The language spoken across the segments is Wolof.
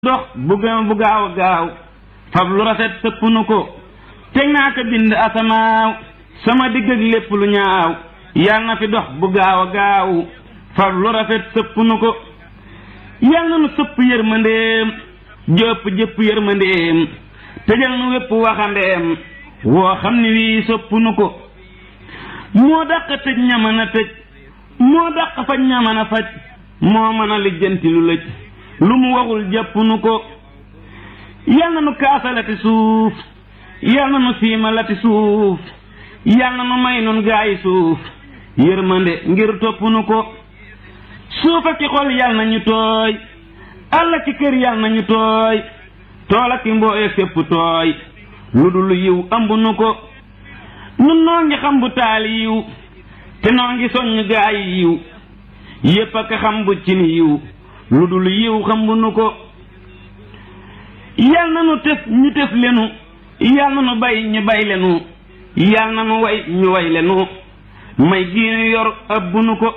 dox bu gën bu gaaw a gaaw fab lu rafet sëpp nu ko teg naa ko bind asamaaw sama digg ak lépp lu ñaaw yal na fi dox bu gaaw a gaaw fab lu rafet sëpp nu ko yal na nu sëpp yërmandeem jëpp jëpp yërmandeem tëjal nu wépp waxandeem woo xam ni wii sëpp nu ko moo dàq tëj ña mën a tëj moo dàq faj ña mën a faj moo mën a lijjanti lu lëj lu mu waxul jàpp nu ko yal na nu kaasalati suuf yal na nu siimalati suuf yal na nu may nun gaayi suuf yërmande ngir topp nu ko suuf ak ci xol yal na ñu tooy àll ci kër yal na ñu tooy tool ak mbooy ak fépp tooy lu dul yiw ëmb nu ko nun noo ngi xam bu taal yiw te noo ngi soññ gaayi yiw yépp ak xam bu ci ni yiw lu dul yiw xam bu nu ko yal na nu tëf ñu tëf lenu yal na nu bay ñu bay lenu yal na nu way ñu way lenu may giinu yor ëbb nu ko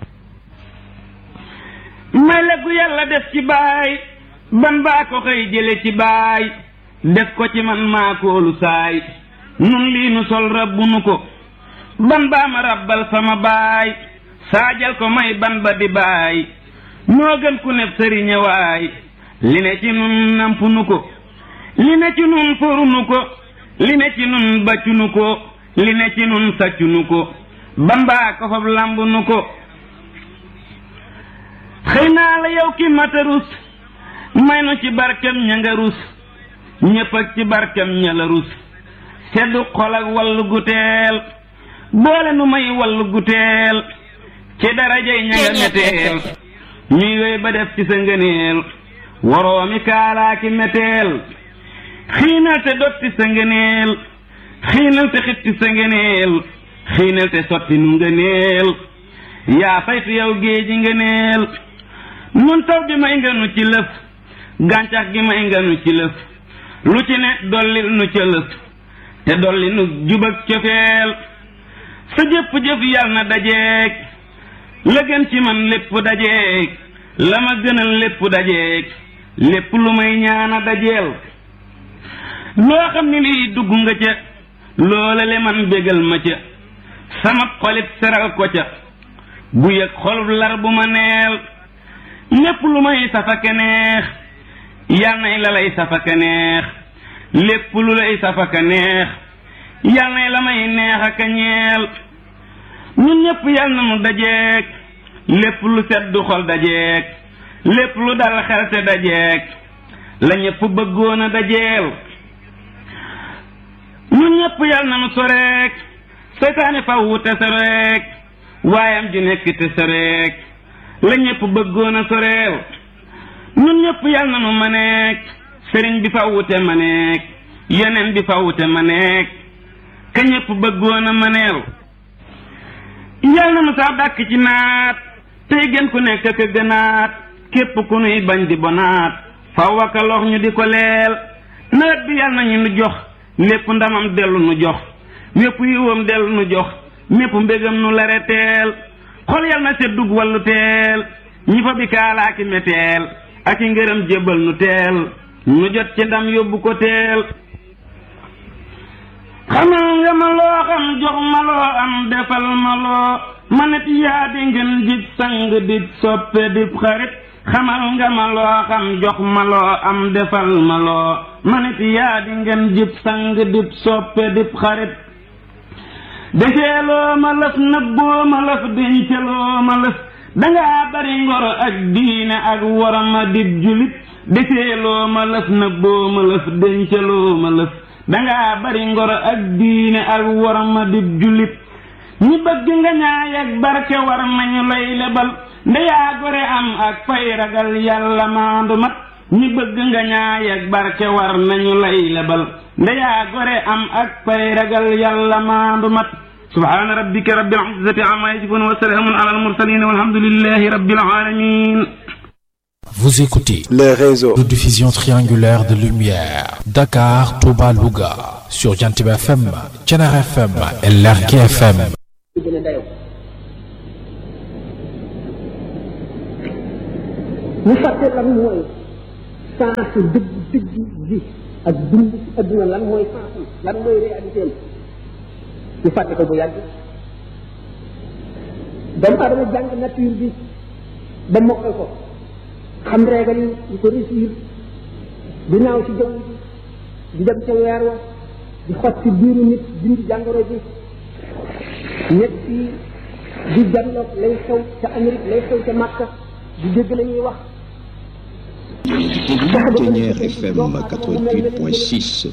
may leggu yàlla def ci baay ban baa ko xëy jële ci baay def ko ci man maakoolu saay nun lii nu sol rabbu nu ko ban baa ma rabbal sama baay saajal ko may ban ba di baay moo gën ku neb sëriñe waay li ne ci nun nampu nu ko li ne ci nun foru nu ko li ne ci nun baccu nu ko li ne ci nun saccu nu ko bambaa ko fab lamb nu ko xëy naa la yow ki matarus may nu ci barkem ña nga rus ñépp ak ci barkem ña la rus seddu xol ak wallu gu teel boole nu may wallu gu teel ci darajay ña nga meteel ñuy wéy ba def ci sa ngëneel waroomi kaalaaki meteel xiinal te dotti sa ngëneel xiinal te xitti sa ngëneel xiinal te sotti nu ngëneel yaa saytu yow géeji ngëneel nun taw bi may nga nu ci lëf gàncax gi may nga nu ci lëf lu ci ne dolli nu ca lëf te dolli nu jubak cofeel sa jëpp-jëf yal na dajeeg la gën ci man lépp dajeeg la ma gënal lépp dajeeg lépp lu may ñaana dajeel loo xam ni lii dugg nga ca loola le man bégal ma ca sama xolit seral ko ca bu yëg xolub lar bu ma neel lépp lu may safaka neex yal nay la lay safaka neex lépp lu lay safaka neex yal nay la may neex aka ñeel ñun ñépp yal na nu dajeeg lépp lu seddu xol dajeeg lépp lu dal xel te dajeeg la ñépp bëggoon a dajeel ñun ñépp yal na nu soreek seytaane faw te soreek waayam ju nekk te soreek la ñépp bëggoon a soreel ñun ñépp yal na nu maneek sëriñ bi faw te maneek yeneen bi faw te maneek ka ñépp bëggoon a maneel yal na nu saa dàkk ci naat tey gën ku nekk ka gënaat képp ku nuy bañ di bonaat faw aka lox ñu di ko leel nawet bi yal nañu nu jox lépp ndamam dellu nu jox wépp yiwam dellu nu jox mépp mbégam nu lare teel xol yal na seddug wallu teel ñi fa bi kaalaaki meteel ak i ngërëm jébbal nu teel nu jot ci ndam yóbbu ko teel xamal nga ma loo xam jox ma loo am defal ma loo manit yaa di ngeen jib sang dib soppe dib xarit xamal nga ma loo xam jox ma loo am defal ma loo manit yaa di ngeen jib sang dib soppe dib xarit deseeloo ma lëf nëbboo ma lëf denceloo ma lëf dangaa bari ngoro ak diine ak woroma dib julit deseeloo ma lëf nëbboo ma lëf dencaloo ma lëf dangaa bari ngoro ak diine ak woroma dib julit ñi bëgg nga ñaay ak barke war nañu lay lebal ndeyaa gore am ak fay ragal yàlla maandu mat ñi bëgg nga ñaay ak barke war nañu lay lebal ndeyaa gore am ak fay ragal yàlla maandu mat subhaana rabbika rabbil izzati amma yasifun wa salaamun ala al mursalin walhamdulillahi rabbil alamin Vous écoutez les réseaux de diffusion triangulaire de lumière Dakar, Touba, Louga sur Jantib FM, Thiénaba FM et Lergui FM. ñu fàtte lan mooy sens dëgg dëgg bi ak dund ci adduna lan mooy sens lan mooy réalité am ñu fàtte ko bu yàgg doomu aadama jàng nature bi ba mokkal ko xam régal yi di ko réussir di naaw ci jaww ji di dem ca weer wa di xot ci biiru nit dindi jàngoro ji nekk fii di jànloog lay xew ca Amérique lay xew ca Makka di dégg la ñuy wax Ténière FM 88.6.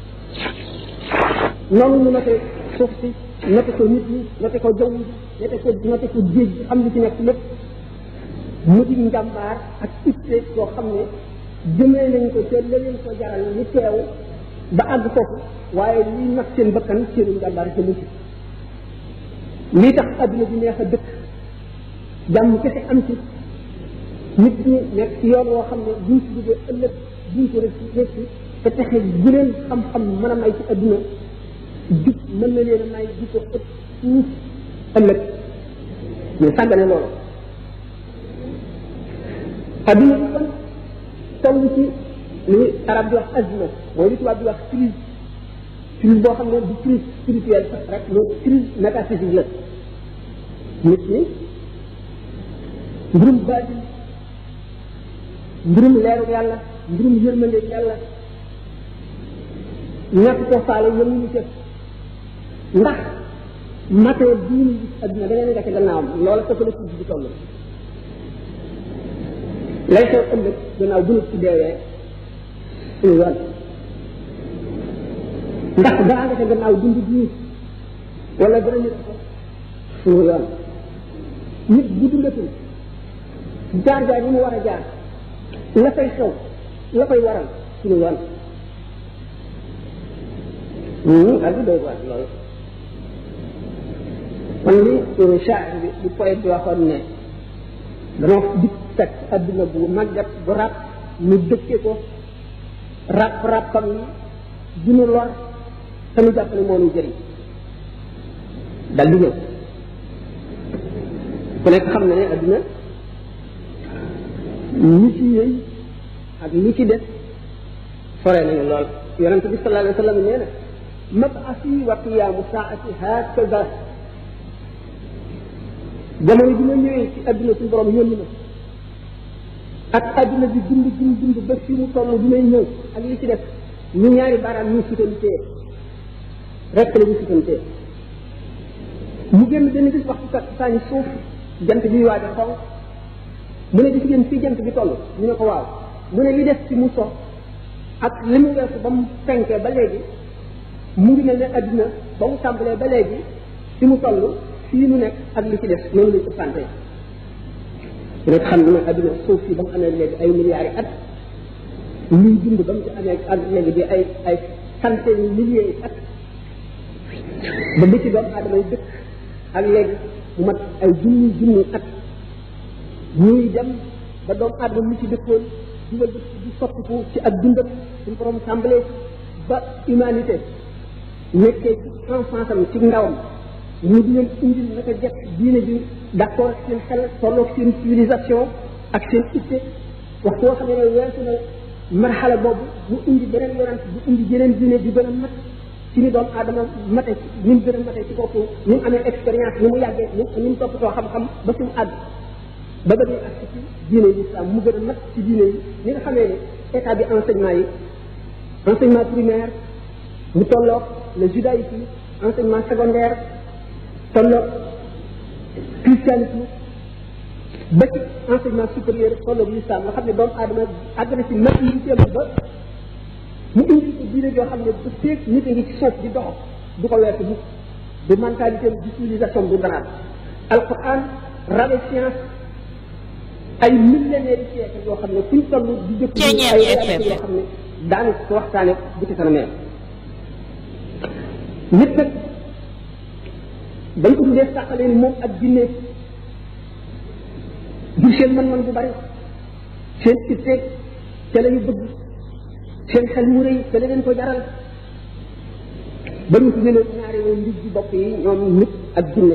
noonu ñu noté suuf si noté ko nit ñi noté ko jaww ji noté ko noté ko géej gi xam li ci nekk lépp mu di njàmbaar ak itte yoo xam ne jëmee nañ ko ca la leen ko jaral ñu teew ba àgg foofu waaye lii nag seen bakkan seenu njàmbaar ca mucc lii tax adduna bi neex a dëkk jàmm kese am ci nit ñi nekk ci yoon woo xam ne buñ ci duggee ëllëg buñ ko rek rek te texe bu leen xam-xam mën a may ci adduna jub mën na leen a may di ko ëpp fuuf ëllëg mais sàggane loolu adduna bi kon toll ci li arab di wax azma mooy li tubaab di wax crise crise boo xam ne du crise spirituelle sax rek mais crise métaphysique la nit ñi mbirum baatin mbirum leeru yàlla mbirum yërmande yàlla ñàkk ko faale yemuñu ca ndax matee bii ñu gis adduna da ngeen nekk gannaawam loola ko la ci di toll lay xew ëllëg gannaaw bu nit ci deewee suñu yoon ndax dara nga ca gannaaw dund bii wala dara nit ko suñu yoon nit bu dundatul jaar jaar yi mu war a jaar la fay xew la koy waral suñu yoon ak di doy waar loolu kon li shaar bi di poète bi waxoon ne danoo dik fekk adduna bu màggat bu ràpp ñu dëkke ko ràpp ràppam yi dinu lor te ñu jàpp ne moo ñu jëriñ dal di ñëw ku nekk xam na ne adduna ñi ci yëy ak ñi ci des sore nañu lool yonente bi sallallahu alayhi wa sallam nee na mabasi wa qiyaamu saati hakaza jamono bi ma ñëwee ci adduna suñu borom yónni ma ak adduna bi dund dund dund ba fi mu toll bi may ñëw ak li ci def ñu ñaari baaraam ñu sutantee rek la ñu sutantee mu génn benn bis waxtu kat saa suuf jant bi waaj a xonq mu ne gis ngeen fii jant bi toll ñu ne ko waaw mu ne li def ci mu so ak li mu weesu ba mu fenkee ba léegi mu ngi mel ne adduna ba mu tàmbalee ba léegi fi mu toll fii nu nekk ak li ci def noonu lañ ko santé rek xam ne adduna suuf si ba mu amee léegi ay milliards yi at luy dund ba mu ci amee ak léegi di ay ay centaine milliers yi at ba bi ci doomu aadama yi dëkk ak léegi mu mat ay junni junni at ñuy dem ba doomu aadama mu ci dëkkoon dugal di soppiku ci ak dundam suñu borom tàmbalee ba humanité nekkee ci enfance am ci ndawam ñu di leen indil naka jekk diine bi d'accord ak seen xel tolloog seen civilisation ak seen itte waxtu woo xam ne weesu na marxala boobu mu indi beneen yonent bu indi jeneen diine di gën a mat ci ni doomu aadama mate ni mu gën a mate ci kooku ni mu amee expérience ni mu yàggee ni mu toppatoo xam-xam ba fi mu àgg ba ba ak ci diine yi islam mu gën a mat ci diine yi ni nga xamee ne état bi enseignement yi enseignement primaire mu tolloog le judaïsme enseignement secondaire tolloog christianisme ba ci enseignement supérieur tolloog l'islam nga xam ne doomu aadama àgg na ci maturité ba mu indi ko diine joo xam ne bu feeg nit a ngi ci suuf di dox du ko weesu bu du mentalité du civilisation du dara alquran rabe science ay millénaires de siècle yoo xam ne fuñ toll di jëkk ay réalité yoo xam ne daanu ko waxtaane bu ci kanamee nit nag dañ ko tuddee sàqalee ni moom ak jinne jur seen mën-mën bu bari seen itte ca la ñu bëgg seen xel mu rëy ca la leen ko jaral ba ñu tuddee leen ñaari woon ndig ji bopp yi ñoom nit ak jinne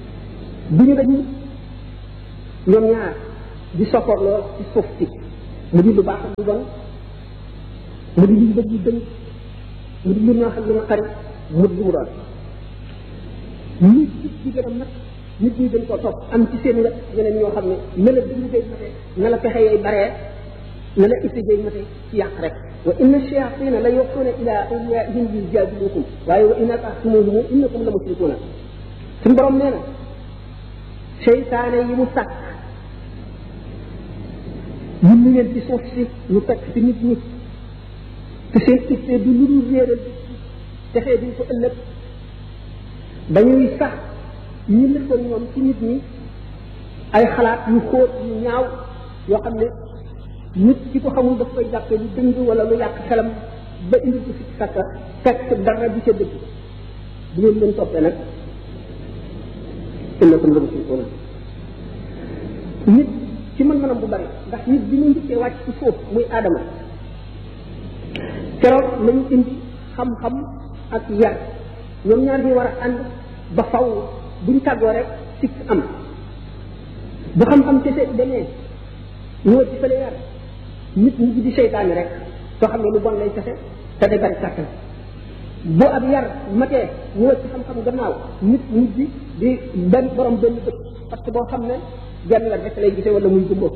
bu ñu dañ ñoom ñaar di sopporloo ci suuf si mu di lu baax ak lu bon mu di lu bëgg lu dëng mu di lu neex ak lu naqari mu di lu mu doon nit di gën a mat nit ñi dañ ko topp am ci seen wet ñeneen ñoo xam ne ne la dund day mate ne la pexe yay baree ne la itti day mate ci yàq rek wa inna shayatina la yuxuuna ila awliyaihim yujadilukum waaye wa inna taxtumuhum innakum la musrikuuna suñu borom nee na seytaane yi mu sàkk ñun ñu leen ci suuf si ñu fekk ci nit ñi te seen itte du lu dul réeral texee duñ ko ëllëg dañuy sax ñu lëkkal ñoom ci nit ñi ay xalaat yu xóot yu ñaaw yoo xam ne nit ki ko xamul daf koy jàppe lu dëng wala lu yàq xelam ba indi ko si sakka fekk dara di ca dëgg bu ngeen leen toppee nag innakum la musrikuuna nit ci mën-mënam bu bari ndax nit bi mu njëkkee wàcc ci suuf muy aadama keroog lañu indi xam-xam ak yar ñoom ñaar ñi war a ànd ba faw buñ tàggoo rek sikk am bu xam-xam kese demee ñoo ci fële yar nit mujj di seytaane rek soo xam ne lu bon lay kese te day bari kàttan bu ab yar matee ñoo ci xam-xam gannaaw nit mujj di benn borom benn dëkk parce que boo xam ne genn la rek lay gisee wala muy gumbo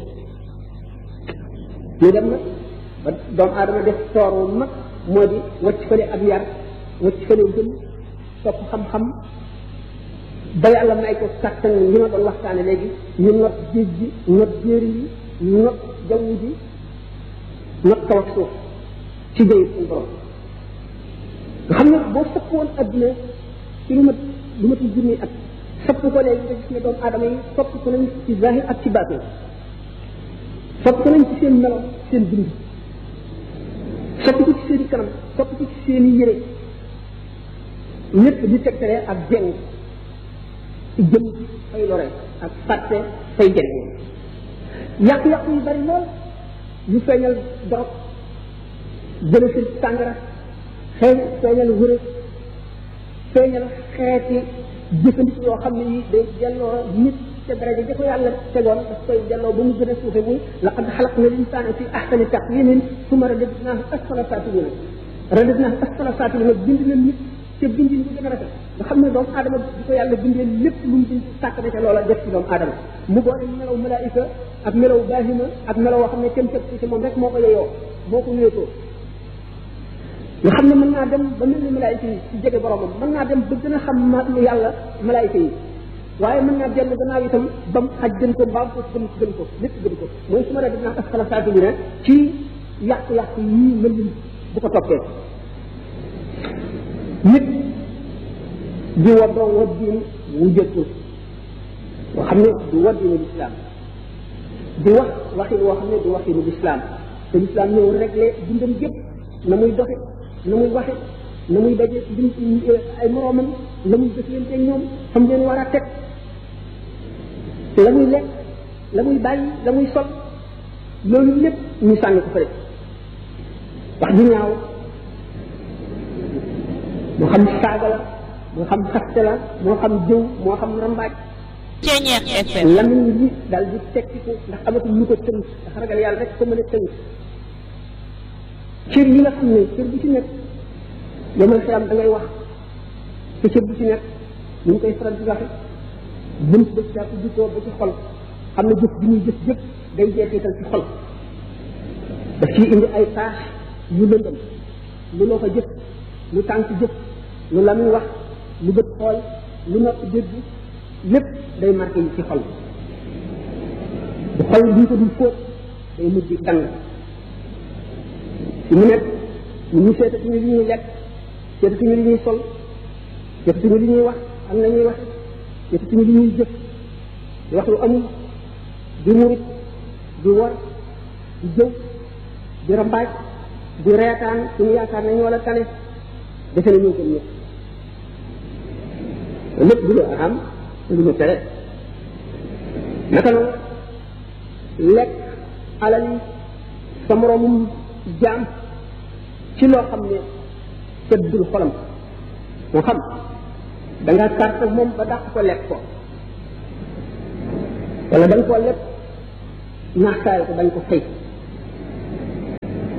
ñu dem nag ba doomu aadama def toor wu mag moo di wacc fële ab yar wacc fële gëm topp xam-xam ba yàlla may ko kàttan li ma doon waxtaane léegi ñu not géej gi not jéeri yi not jaww ji not kaw ak suuf ci jëy suñu borom nga xam ne boo sëpp woon adduna ci lu mat lu matul junni at sëpp ko léegi nga gis ne doomu aadama yi sopp ko nañ ci zahir ak ci baatin sopp ko nañ ci seen melo seen dund sopp ko ci seen i kanam sopp ko ci seen i yére lépp di tegtale ak jeng ci jëm fay lore ak fàtte fay jëriñ yàqu-yàqu yu bari lool yu feeñal dorog jële si tàngara xëy feeñal wërë feeñal xeeti jëfandiku yoo xam ne yi day delloo nit te daraja ja ko yàlla tegoon daf koy delloo ba mu gën a suufe muy laqad xalaqna linsaana fi ahsani taqwimin summa radadnaahu asfala saafilina radadnaahu asfala saafilina bind na nit te bindin bu gën a rafet nga xam ne doomu aadama di ko yàlla bindee lépp lu mu bind sàkk na ca loola def ci doomu aadama mu boole melaw malaayika ak melaw baahima ak melaw woo xam ne kenn tëb ci moom rek moo ko yeyoo moo ko wéetoo nga xam ne mën naa dem ba mel ni malaayika yi ci jege boromam mën naa dem ba gën a xam ma yàlla malaayika yi waaye mën naa dellu gannaaw itam ba mu xaj gën ko mbaam ko gën gën ko lépp gën ko mooy su ma dee dinaa asfala saafilina ci yàqu-yàqu yii mën bu ko toppee nit di waddoo waddiin wu jëkkul boo xam ne du waddiinu lislaam di wax waxin woo xam ne du waxinu lislaam te lislaam ñëw réglé dundam gépp na muy doxe na muy waxe na muy daje dim ay moroomam la muy jëflante ak ñoom xam leen war a teg la muy lekk la muy bàyyi la muy sol loolu lépp ñu sànni ko fële wax ju ñaaw moo xam saaga la moo xam xaste la moo xam jëw moo xam rambaaj Ceñeex FM lamin yi daal di tekkiku ndax amatul lu ko tënk ndax ragal yàlla rek ko mën a tënk cër yi nga xam ne cër bu ci nekk yomal xiyam da ngay wax te cër bu ci nekk ñu ngi koy faral di waxe bunt ba ci jàpp jukkoo ba ci xol xam ne jëf bi ñuy jëf jëf day jeexital ci xol daf ciy indi ay tâche yu lëndëm lu loo ko jëf lu tànk jëf lu la muy wax lu bët xool lu nopp dégg lépp day marqué yi ci xol bu xol duñ ko dul fóot day mujj dang ci mu nekk ñu ñu seetatuñu li ñuy lekk seetatuñu li ñuy sol seetatuñu li ñuy wax am na ñuy wax seetatuñu li ñuy jëf di wax lu amul di murit di wor di jëw di rambaaj di reetaan suñu yaakaar nañu wala tane defe na ñoo gën ñëpp lépp du lu araam te lu ñu tere naka noonu lekk alal yi sa moroomum jaam ci loo xam ne seddul xolam moo xam da nga carte moom ba dàq ko lekk ko wala da nga koo lekk naaxtaay ko bañ ko fay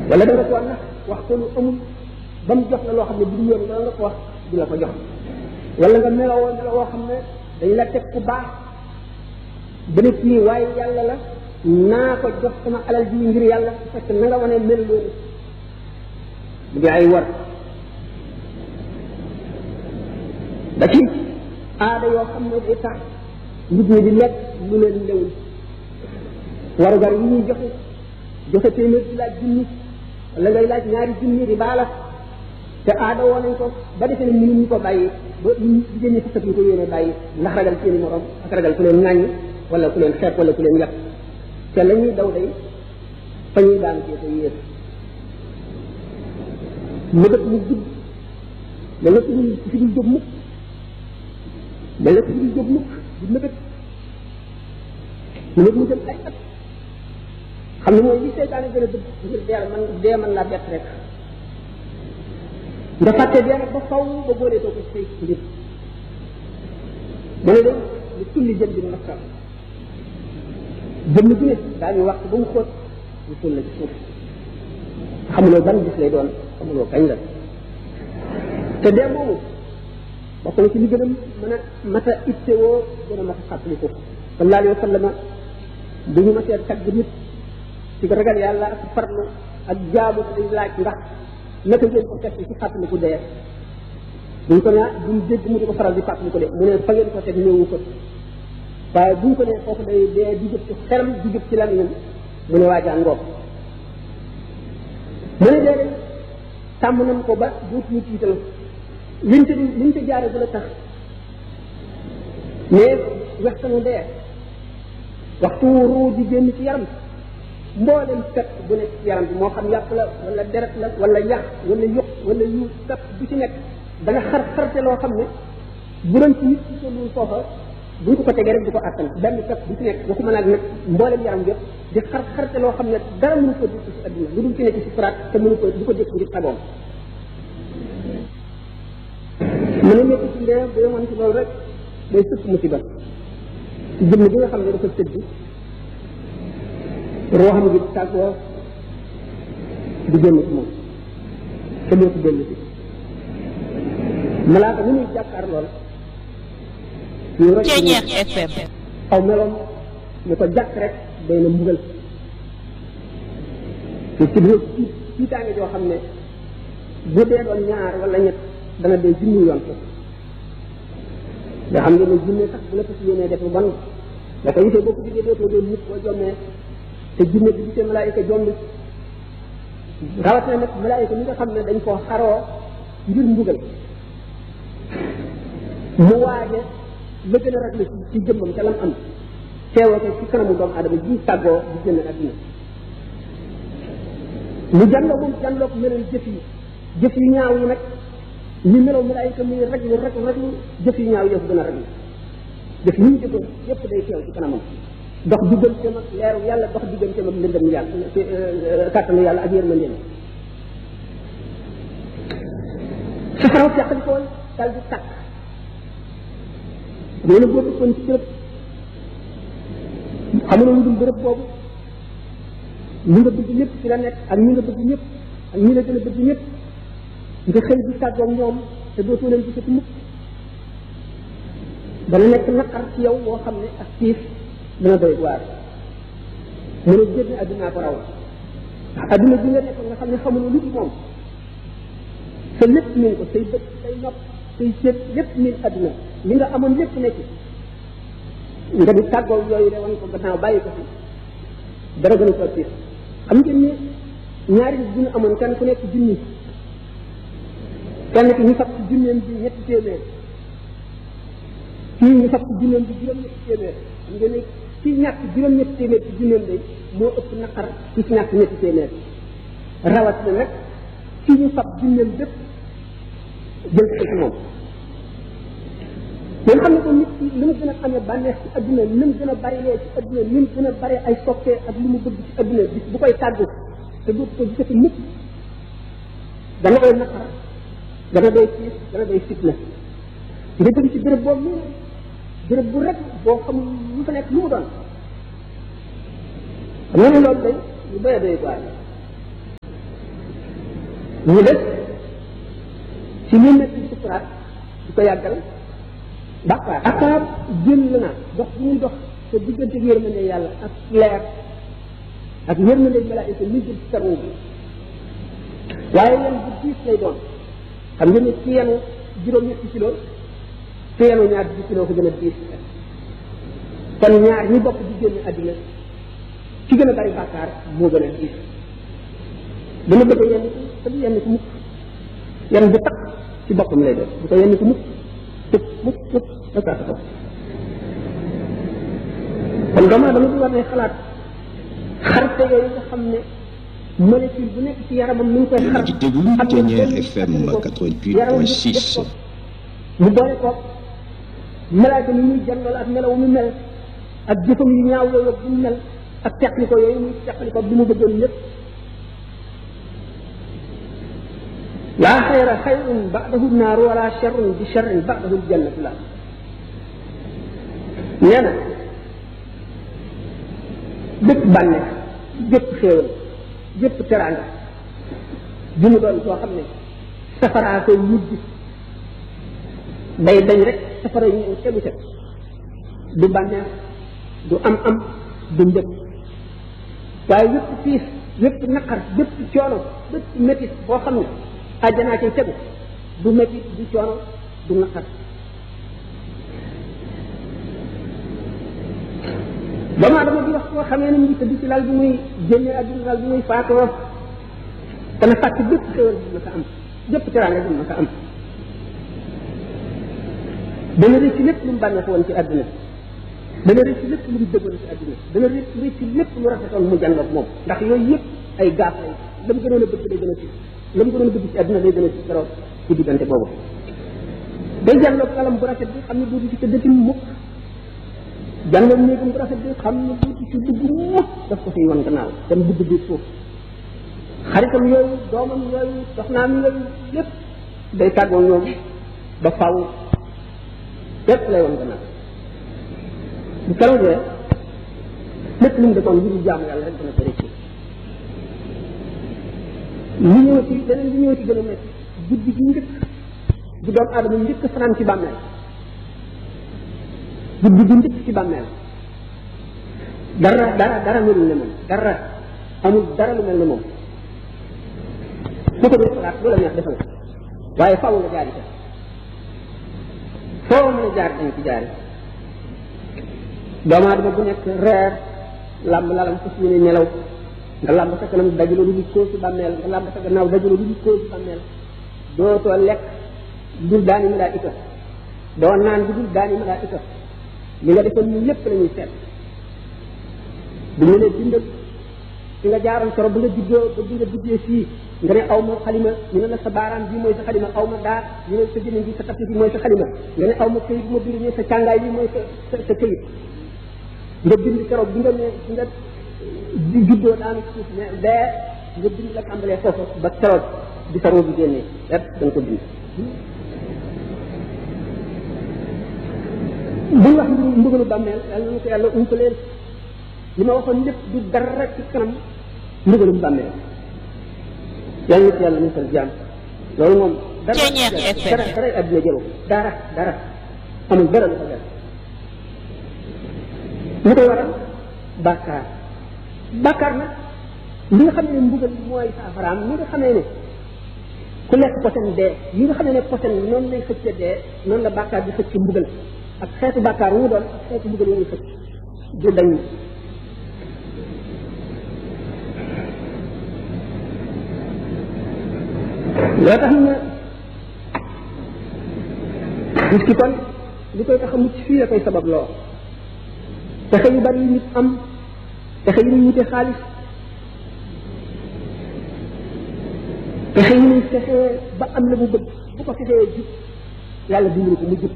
wala da nga ko nax wax ko lu amul ba mu jox la loo xam ne bu du yoon wala nga ko wax du la ko jox wala nga meloo meloo woo xam ne dañ la teg ku baax ba ne kii waaye yàlla la naa ko jox sama alal ji ngir yàlla fekk na nga wane mel loolu bu di ay war ba ci aada yoo xam ne day tax nit ñi di lekk lu leen lewul warugar yi ñuy joxe joxe téeméer di laaj junni wala ngay laaj ñaari junni di baala te aada woo nañ ko ba defee ne mënuñu ko bàyyi ba ñu jigéen ñi fukkat ñu ko yéene bàyyi ndax ragal seeni morom ak ragal ku leen ŋàññi wala ku leen xeeb wala ku leen yàq te la ñuy daw day fa ñuy daan cee te yéer mëbët mu gudd da nga fi fi dul jóg mukk da nga fi dul jóg mukk di mëbët mëbët mu jëm ay at xam ne mooy li seytaane gën a dëgg ngir dee man dee man laa bett rek nga fàtte dee nag ba faw ba boolee too ko ci say mbir mu ne de lu tulli jëm bi maskar jëmm ju ne daañu wax ba mu xóot ñu suul la ci suuf xamuloo ban gis lay doon xamuloo kañ la te dee moomu bokk na ci li gën a mën a mat a ittewoo gën a mat a fàttaliku sallallahu alayhi wa sallam bu ñu matee tagg nit ci ragal yàlla ak farlu ak jaamu day laaj ndax naka ngeen ko teg ci fàttaliku dee buñ ko naa buñ dégg mu di ko faral di fàttaliku de mu ne fa ngeen ko teg ñëwu ko waaye buñ ko nee foofu day dee di jëp ci xelam di jëp ci lan mu ne waajaa ngoog mu ne dee tàmm nañ ko ba duutuñu tiital liñ te liñ te jaare bu la tax mais waxtanu dee waxtu ruu di génn ci yaram mboolem kat bu nekk ci yaram bi moo xam yàpp la wala deret la wala yax wala yuq wala yu kat bu ci nekk da nga xar xarte loo xam ne bu doon ci nit ci tollul foofa buñ ko ko tegee rek du ko àttan benn kat bu ci nekk waxuma nag nag mboolem yaram yëpp di xar xarte loo xam ne dara mënu ko dugg ci adduna lu dul ci nekk ci faraat te mënu ko du ko dégg ngir sagoom mu ne nekk ci ndee bu yemoon ci loolu rek day sëkk musiba ci jëmm bi nga xam ne dafa tëdd rooxam gi tàggoo di génn ci moom te dootu dellu si malaaka mu muy jàkkaar lool ñu rek Ceeñeex FM aw meloom ñu ko jàkk rek day na mbugal te ci biir ci tiitaange joo xam ne bu dee doon ñaar wala ñett dana dee junni yoon ko nga xam ne junne sax bu la ko si yéenee def lu bon da ko gisee boo ko gisee dootoo doon nit boo jommee te junne bi gisee malaayika jombi rawatina nag malaayika mi nga xam ne dañ koo xaroo ngir mbugal mu waaje la gën a ragle ci ci jëmmam ca lam am teewoo ko ci kanamu doomu adama ji tàggoo di génn adduna mu jànloo moom jànloo ko melal jëf yi jëf yu ñaaw yi nag ñu meloo malaayika muy raglu raglu raglu jëf yu ñaaw yëpp gën a raglu jëf yi ñu jëfoon yëpp day teew ci kanamam dox digganteem ak leeru yàlla dox digganteem ak ndëndëm yàlla kàttanu yàlla ak yërmandeem safaraw teqali ko dal di tàkk nee na boo dëkkoon ci bërëb xamuloo lu dul bërëb boobu ñi nga bëgg ñëpp ci la nekk ak ñi nga bëgg ñëpp ak ñi la gën a bëgg ñëpp nga xëy di tàggoog ñoom te dootoo leen gisati mukk dana nekk naqar ci yow boo xam ne ak tiif dana doy waar mu ne génn addunaa ko raw ndax adduna bi nga nekkoon nga xam ne xamuloo lu ci moom sa lépp min ko say bët say nopp say cër lépp min adduna li nga amoon lépp nekk nga di tàggoo yooyu de wan ko gannaaw bàyyi ko fi dara gën a ko tiif xam ngeen ni ñaari nit bu ñu amoon kenn ku nekk junni kenn ki ñu fab ci junneem bi ñetti téeméer kii ñu fab ci junneem bi juróom-ñetti téeméer xam ngeen ne kii ñàkk juróom-ñetti téeméer ci junneem day moo ëpp naqar ki ci ñàkk ñetti téeméer rawat na nag kii ñu fab junneem bépp jël ko ci moom ngeen xam ne ko nit ki li mu gën a amee bànneex ci adduna ni mu gën a bari lee ci adduna ni mu gën a bari ay soppee ak li mu bëgg ci adduna bis bu koy tàggu te dootu ko gisati mukk dana koy naqar dana doy tiis dana doy fitna nga jóge ci béréb boobu nii béréb bu rek boo xam lu fa nekk lu mu doon xam nga ne loolu day lu doy doy waar ñu des ci ñu nekk ci sukuraat di ko yàggal bàkkaar bàkkaar jël na dox bu muy dox te diggante yërmande yàlla ak leer ak yërmande malaayika ñu jël ci saroo bi waaye yan bu diis lay doon xam ngeen ne ci yenu juróom-ñetti kilo ci yenu ñaar di kilo ko gën a diis kon ñaar ñi bokk di génn àddina ci gën a bari bàkkaar moo gën a diis dana bëgg yenn te du yenn ko mukk yenn bu takk ci boppam lay doon bu ko yenn ko mukk tëb mukk mukk da kaa taxaw kon doomu aadama bi war ne xalaat xarte yooyu nga xam ne molécule bu nekk ci yaramam mi ngi koy xar di déglu Ténière FM 88.6 mu boole ko malaaka ni muy jàngal ak melaw mu mel ak jëfam yu ñaaw yooyu bu mu mel ak teqli ko yooyu muy teqli ko bi mu bëggoon lépp laa xayra xayrun ba'dahu naaru wala sharrun bi sharrin ba'dahu jannatu la nee na bépp bànneex bépp xéewal bépp teraanga bi mu doon koo xam ne safaraa koy mujj day dañ rek safara yi ñëw tegu ca du bànneex du am am du njëkk waaye yépp piis yépp naqar yépp coono bépp métit boo xam ne àjjanaa cay tegu du métit du coono du naqar doomu aadama bi wax koo xamee ne mu ngi tëdd ci lal bi muy génne àdduna lal bi muy faatoo dana fàcc bépp xéwal bi ma sa am bépp teraanga bi ma sa am dana rëcc lépp lu mu bànneex woon ci àdduna dana rëcc lépp lu mu dëggoon ci àdduna dana rëcc rëcc lépp lu rafetoon mu jàngoog moom ndax yooyu yëpp ay gaaf lay la mu gënoon a bëgg day gën a ci la mu gënoon a bëgg ci àdduna day gën a ci keroog ci diggante boobu day jàngoog kalam bu rafet bi xam ne dootu ci tëddati mukk jàngoog néegam bu rafet bi xam ne dootu ci dugg mukk daf ko fiy wan gannaaw dem dugg biir suuf xaritam yooyu doomam yooyu soxnaam yooyu lépp day tàggoo ñoom ba faw lépp lay wan gannaaw bu keroogee lépp lu mu defoon ngir jaamu yàlla rek dana ko rëcc li ñëw ci leneen li ñëw ci gën a métti guddi gi njëkk bu doomu aadama njëkk fanaan ci bàmmeel guddi gi njëkk ci bàmmeel dara dara dara melul ne moom dara amul dara lu mel ne moom ku ko dul xalaat lu la neex defal waaye faaw nga jaari ca foo mën a jaar dañ ci jaari doomu aadama bu nekk reer làmb lalam fas yéene nelaw nga làmb sa kanam dajaloo lu koo ci bàmmeel nga làmb sa gannaaw dajaloo lu koo ci bàmmeel dootoo lekk dul daani malaayika doo naan bu dul daani malaayika li nga defoon ñu lépp la ñuy seet bu ñu nee bindal fi nga jaaroon soro ba nga juddoo ba bi nga duggee fii nga ne aw ma xalima ñu ne la sa baaraam bi mooy sa xalima aw ma daar ñu ne sa jëne bi sa tapis bi mooy sa xalima nga ne aw ma këyit bu ma bind ñu sa càngaay bi mooy sa sa sa këyit nga bind keroog bi nga ne bi nga di juddoo daanu suuf ne bee nga bind la tàmbalee foofu ba keroog bi sa roo bi génnee lépp da nga ko bind buñ wax mbiru mbugalu bàmmeel yàlla na ko yàlla ump leen li ma waxoon lépp du dara ci kanam mbugalum bàmmeel yàlla na ko yàlla musal jaam loolu moom dara dara dara àddina jëlu dara dara amul dara lu ko def lu koy waral bàkkaar bàkkaar nag li nga xam ne mbugal mooy saafaraam li nga xamee ne ku lekk posen dee yi nga xamee ne posen noonu lay xëcce dee noonu la bàkkaar di xëcc mbugal ak xeetu bàkkaar wu mu doon ak xeetu mbugal wu muy xëcc du dañ loo tax na nit ki kon li koy tax a mucc fii la koy sabab loo pexe yu bari yu nit am pexe yu ñuy wute xaalis pexe yu ñuy fexee ba am la mu bëgg bu ko fexee jub yàlla dimbali ko mu jub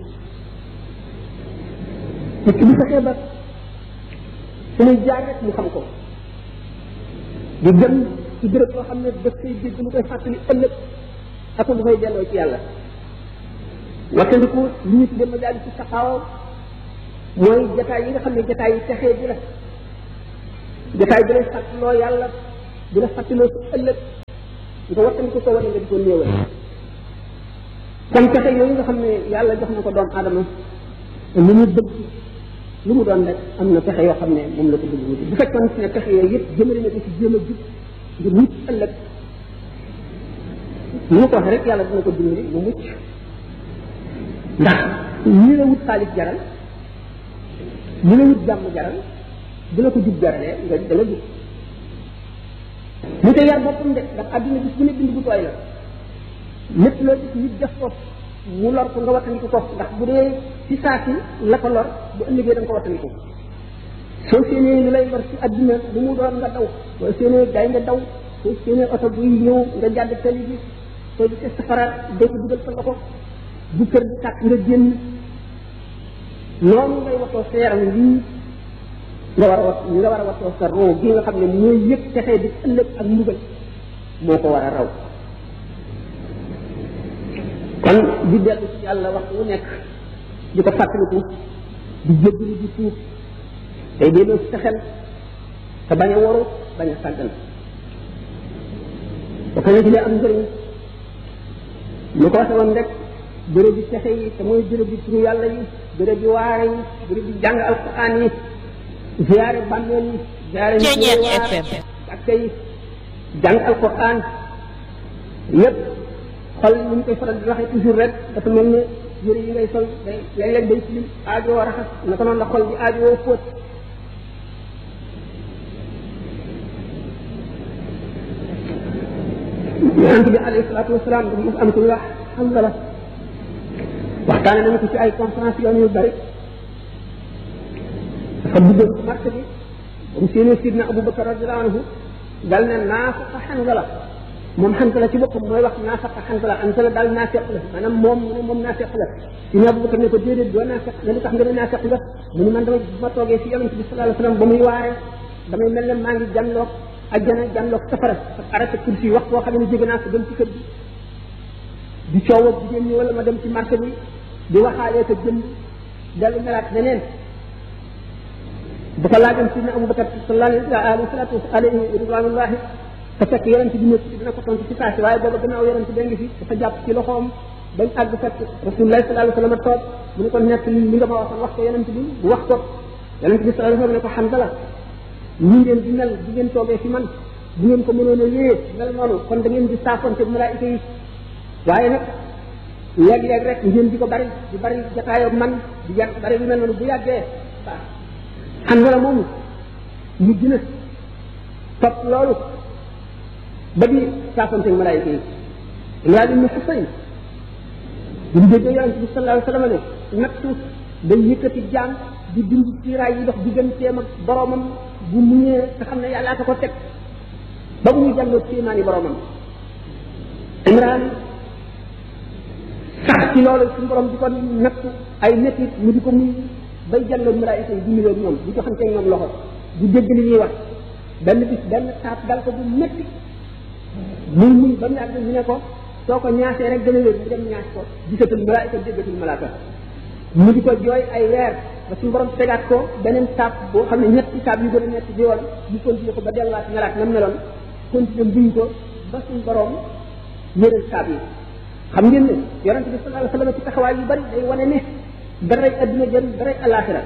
nit ki bu fexee ba fu muy jaar rek mu xam ko di dem ci béréb boo xam ne daf koy dégg mu koy fàttali ëllëg ak mu koy delloo ci yàlla wattandiku li ñu tuddee majaali ci saxaaw mooy jataay yi nga xam ne jataay yi texee bi la jataay bi lay fàttaloo yàlla di la fàttaloo su ëllëg nga wattandiku ko wala nga di ko néewal kon pexe yooyu nga xam ne yàlla jox na ko doomu aadama lu mu bëgg lu mu doon rek am na pexe yoo xam ne moom la ko bëgg wuti bu fekkoon ne pexe yooyu yëpp jëmale na ko ci jéem a jub ngir mucc ëllëg ni ma ko waxee rek yàlla dina ko dimbali mu mucc ndax ñi la wut xaalis jaral ñi la wut jàmm jaral bu la ko jub jaralee nga dana jub ñu te yar boppam de ndax àdduna gis bu ne bind bu tooy la lépp loo gis nit def ko mu lor ko nga wattandiku ko ndax bu dee ci saa si la ko lor bu ëllëgee da nga ko wattandiku soo séenee lu lay lor ci àdduna bu mu doon nga daw soo séenee gaay nga daw soo séenee oto buy ñëw nga jàdd tali bi soo gisee safara doo ko dugal sa loxo bu kër bi tàkk nga génn noonu ngay watoo sa yaram lii nga war a wat nga war a watoo sa roo gi nga xam ne mooy yëpp texee di ëllëg ak mbugal moo ko war a raw kon di dellu ci yàlla waxtu wu nekk di ko fàttaliku di jéggalu di tuub tey delloo ci sa xel te bañ a waru bañ a sàggan bokk na ci li am njëriñ lu ko waxe woon rek béréb bi texe yi te mooy béréb bi turu yàlla yi béréb bi waare yi béréb bi jàng alquran yi ziyaare bàmmeel yi ziyaare Ceeñeer FM ak tey jàng alquran yépp xol ni ñu koy faral di waxee toujours rek dafa mel ne yëre yi ngay sol day léeg-léeg day tilim aajo war a raxas naka noonu la xol bi aajo woo fóot yonent bi alayhi salaatu wasalaam dafa mos am ku wax xam nga la waxtaane nañu ko ci ay conférence yoon yu bari dafa duggoon ci marché bi ba mu séenee sidna Abubakar radiallahu anhu dal ne naafaqa Hanzala moom Hanzala ci boppam mooy wax naafaqa Hanzala Hanzala daal naafeq la maanaam moom mu ne moom naafeq la sidna Abubakar ne ko déedéet doo naafeq nga li tax nga ne naafeq nga mu ne man dama bu ma toogee fi yonent bi sallallahu alayhi wasallam ba muy waaree damay mel ne maa ngi jànloog ajjana jànloog safara ak arrêté kursi wax boo xam ne jóge naa ko dem ci kër gi di coow ak jigéen ñi wala ma dem ci marché bi di waxaalee ko jëm dellu melaat neneen bu ko laajoon sidna Abubakar sallallahu alayhi salatu alayhi ridwanullahi te fekk yonent bi nekk ci dina ko tontu ci saasi waaye booba gannaaw yonent bi ngi fi dafa jàpp ci loxoom bañ àgg fekk rasulullah sallallahu alayhi wasallam toog mu ne ko nekk li nga ma waxoon wax ko yonent bi bu wax ko yonent bi sallallahu alayhi wasallam ne ko Hanzala ñu ngeen di mel di ngeen toogee fi man bu ngeen ko mënoon a wéyee mel noonu kon da ngeen di saafonte malaayika yi waaye nag léeg-léeg rek ngeen di ko bari di bari jataayoo man di yàgg bari lu mel noonu bu yàggee waaw Hanzala moomu ñu gën a topp loolu ba di saafonte malaayika yi Imraan ibn Husayn bu ñu déggee yonente bi sallallahu alayhi wasallam ne nattu day yëkkati jaam di dindi tiiraay yi dox digganteem ak boromam bu muñee te xam ne yàllaa ko ko teg ba bu muy jàlloo kéemaani boromam Imraan sax ci loolu suñu borom di ko nattu ay métit mu di ko muy bay jàlloo malaayika yi di nuyoo ñoom di joxante ñoom loxo di dégg li ñuy wax benn bis benn taat dal ko bu métti muy muy ba mu yàgg ñu ne ko soo ko ñaasee rek dana wér mu dem ñaas ko gisatul malaayika déggatul malaaka mu di ko jooy ay weer ba suñu borom tegaat ko beneen taab boo xam ne ñetti taab yu gën a ñetti di woon ñu continué ko ba delluwaat melaat nam meloon continué buñ ko ba suñu borom yëral taab yi xam ngeen ne yonente bi sallallahu alayhi wasallam ci taxawaay yu bari day wane ne daray adduna jël daray alaxira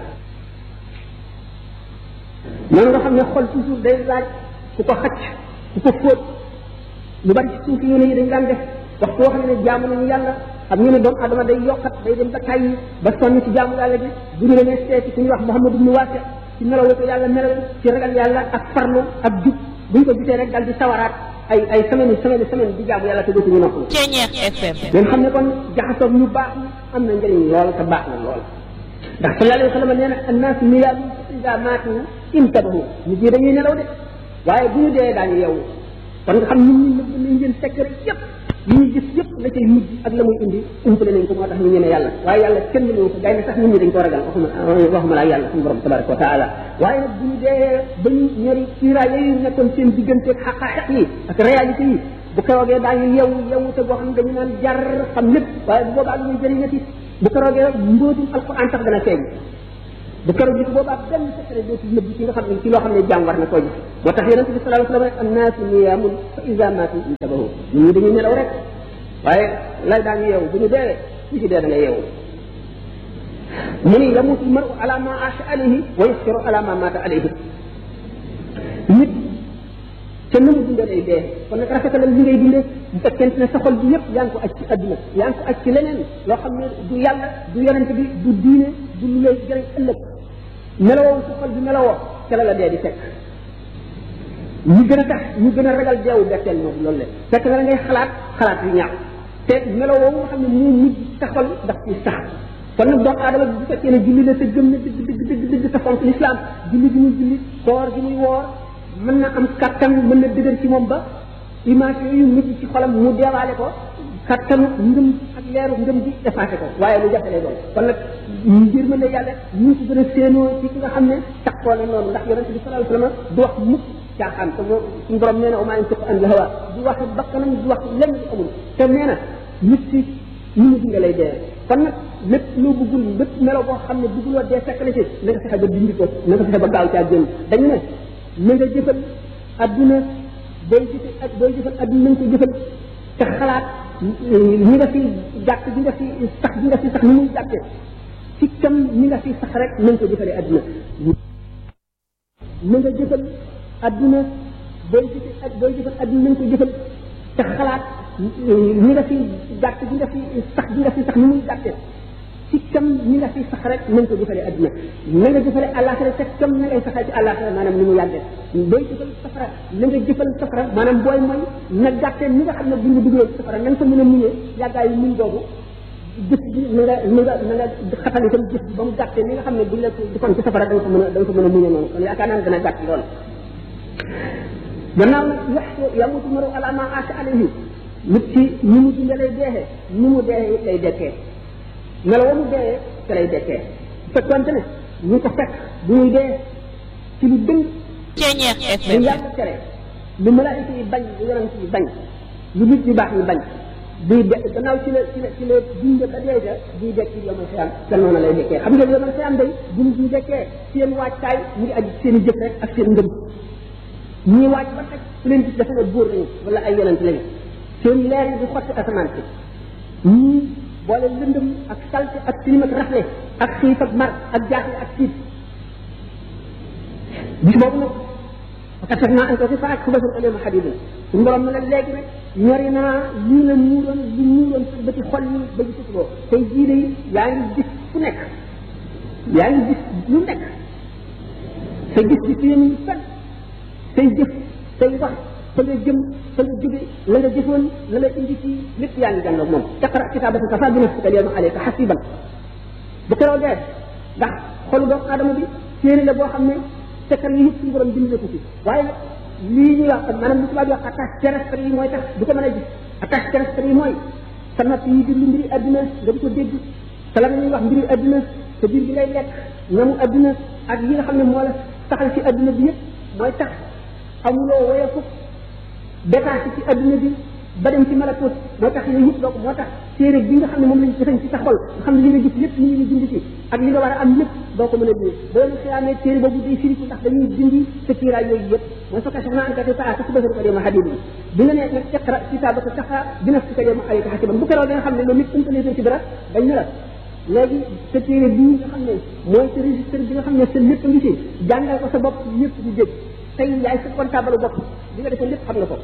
noonu nga xam ne xol toujours day laaj ku ko xacc ku ko fóot lu bari ci suufi yoone yi dañ daan def waxtu woo xam ne jaamu nañu yàlla xam ngeen ne doomu adama day yokkat day dem ba tàyyi ba sonn ci jaamu yàlla gi bu ñu demee seeti ku ñuy wax Muhammad ibnu Waasi ci melaw ko yàlla melal ci ragal yàlla ak farlu ak jub buñ ko gisee rek dal di sawaraat ay ay semaine semaine semaine di jaamu yàlla te dootuñu noppalu Ceeñeer FM ngeen xam ne kon jaxasoog ñu baax ñi am na njëriñ lool te baax na lool ndax sallallahu alayhi wa sallam nee na annaasu niyaamu ida maatu intabahu nit ñi dañuy nelaw de waaye bu ñu dee daañu yeewu kon nga xam nit ñi nëbb nañ leen sekk rek yépp yi ñu gis yépp la cay mujj ak la muy indi umpale nañ ko moo tax ñu ñeme yàlla waaye yàlla kenn mënu ko gay na sax nit ñi dañ ko ragal waxuma waxuma laa yàlla suñu borom tabaraka wa taala waaye nag bu ñu dee ba ñu ñori siiraay yooyu nekkoon seen diggante ak xaqaaxaq yi ak réalité yi bu keroogee daañu yeewu yeewu te boo xam ne dañu naan jar xam lépp waaye bu boobaa lu ñuy jëriñati bu keroogee mbóotum alquran sax dana feeñ bu keroog bi boobaa benn secret dootul nëbb ci nga xam ne ci loo xam ne jaam war na koo gis moo tax yonente bi sallallahu alayhi wa sallam rek annaasu niyaamun fa ida maatu intabahu nit ñi dañuy nelaw rek waaye lay daañu yeewu bu ñu dee ku ci dee da nga yeewu mu ni yamutu maru ala ma aasha alayhi wa yasfiru ala ma maata alayhi nit te na mu dundee lay dee kon nag rafetalal li ngay dundee bu fekkente ne sa xol bi yëpp yaa ngi ko aj ci adduna yaa ngi ko aj ci leneen loo xam ne du yàlla du yonente bi du diine du lu lay jëriñ ëllëg melowoo sa xol bi melowoo ca la la dee di fekk ñu gën a tax ñu gën a ragal deewu betteel moom loolu la fekk na la ngay xalaat xalaat yu ñaaw te melowoo nga xam ne moo mujj sa xol daf ci sax kon nag doomu aadama bu fekkee ne julli la te gëm na dëgg dëgg dëgg dëgg te fonk lislaam julli gi muy julli koor gi muy woor mën na am kattan mën na dëgër ci moom ba image yooyu mujj ci xolam mu deewaale ko kattanu ngëm ak leeru ngëm bi effacé ko waaye lu jafe lay doon kon nag ngir mën na yàlla ñu ko gën a séenoo ci ki nga xam ne taxoo na noonu ndax yonente bi sallallahu alayhi wasallam du wax mukk caaxaan te moo suñu borom nee na omaa yantiqu an hawa du wax bakkanam du wax lenn lu amul te nee na nit si ñu mu dinga lay dee kon nag lépp loo bëggul lépp melo boo xam ne bëgguloo dee fekk na ci na nga fexe ba dindi ko na nga fexe ba gaaw caa génn dañu ne na nga jëfal adduna booy jëfal ak booy jëfal adduna na nga ko jëfal te xalaat ñi nga fi gàtt bi nga fi sax bi nga fi sax ni muy gàtte ci kam ñi nga fi sax rek na nga ko jëfalee adduna na nga jëfal adduna booy jëfal ak booy jëfal adduna na nga ko jëfal te xalaat ñi nga fi gàtt bi nga fi sax bi nga fi sax ni muy gàtte ci kam ñi nga fi sax rek na nga ko jëfalee adduna na nga jëfalee àllaaxira te kam na ngay saxee ci àllaaxira maanaam ni mu yàggee booy jëfal safara na nga jëfal safara maanaam booy mooy na gàttee ni nga xam ne bu ñu duggee safara na nga ko mën a muñee yàggaayu muñ boobu jëf bi na nga na nga na nga xatal itam jëf bi ba mu gàttee ni nga xam ne buñ la defoon ci safara da nga ko mën a da nga ko mën a muñee noonu kon yaakaar naa ne dana gàtt lool gannaaw nag yax yamutu maru ala ma aasha alayhi nit ci ni mu dundee lay deexee ni mu dee lay dekkee melo wa mu dee te lay dekkee fekkonte ne ñu ko fekk bu muy dee ci lu dëng Ceñeex lu FM yàlla tere lu malaayika yi bañ lu yonent yi bañ lu nit ñu baax ñu bañ buy de gannaaw ci la ci la ci la dund ba dee ja buy dekk ci yomal xiyam te noonu lay dekkee xam ngeen yomal xiyam day bu ñu buy dekkee seen waajtaay mu ngi aju seen i jëf rek ak seen ngëm ñii waaj ba teg su leen gis dafa ne buur lañu wala ay yonent lañu seen leer yi di xotti asamaan si ñii boole lëndëm ak salte ak tilim ak rafle ak xiif ak mar ak jaaxle ak tiit bis boobu nag parce que naa ko fi faak xuba sun alema xadidin suñu borom ne la léegi nag ñori naa lii la muuroon li muuroon sa bëti xol yi ba gisatuloo tey jii de yaa ngi gis fu nekk yaa ngi gis lu nekk sa gis gis yéen fen say jëf say wax fa nga jëm fa nga jóge la nga jëfoon la la indi ci lépp yaa ngi jàngal moom taqra kitaabaka kafa bi nafsika alyawma alayka hasiban bu keroo dee ndax xolu doomu aadama bi téere la boo xam ne sekkal yi yëpp suñu borom bind na ko ci waaye nag lii ñuy wax maanaam lu tubaab di wax attache terrestre yi mooy tax du ko mën a gis attache terrestre yi mooy sa nopp yi di lu mbiri adduna nga di ko dégg te la ñuy wax mbiri adduna te biir bi lay lekk ñamu adduna ak yi nga xam ne moo la taxal ci adduna bi yëpp mooy tax amuloo woyeeku détaché ci adduna bi ba dem ci malakut moo tax yooyu yëpp donc moo tax téere bi nga xam ne moom lañ defañ ci sa xol nga xam ne li nga gis lépp li ñu dindi ci ak li nga war a am lépp doo ko mën a dindi boo leen xiyaamee téere boobu day firiku ndax dañuy dindi sa kiiraay yooyu yëpp mooy fa kashafna anka ghita'aka fa basaraka al-yawma hadidun bi nga ne nag iqra kitabaka kafa bi nafsika al-yawma alayka hasiban bu keroog da nga xam ne loolu nit umpalee ci dara dañ ne la léegi sa téere bii nga xam ne mooy sa registre bi nga xam ne sa lépp ngi ci jàngal ko sa bopp ñëpp di dégg tey yaay sa comptable bopp li nga defee lépp xam na ko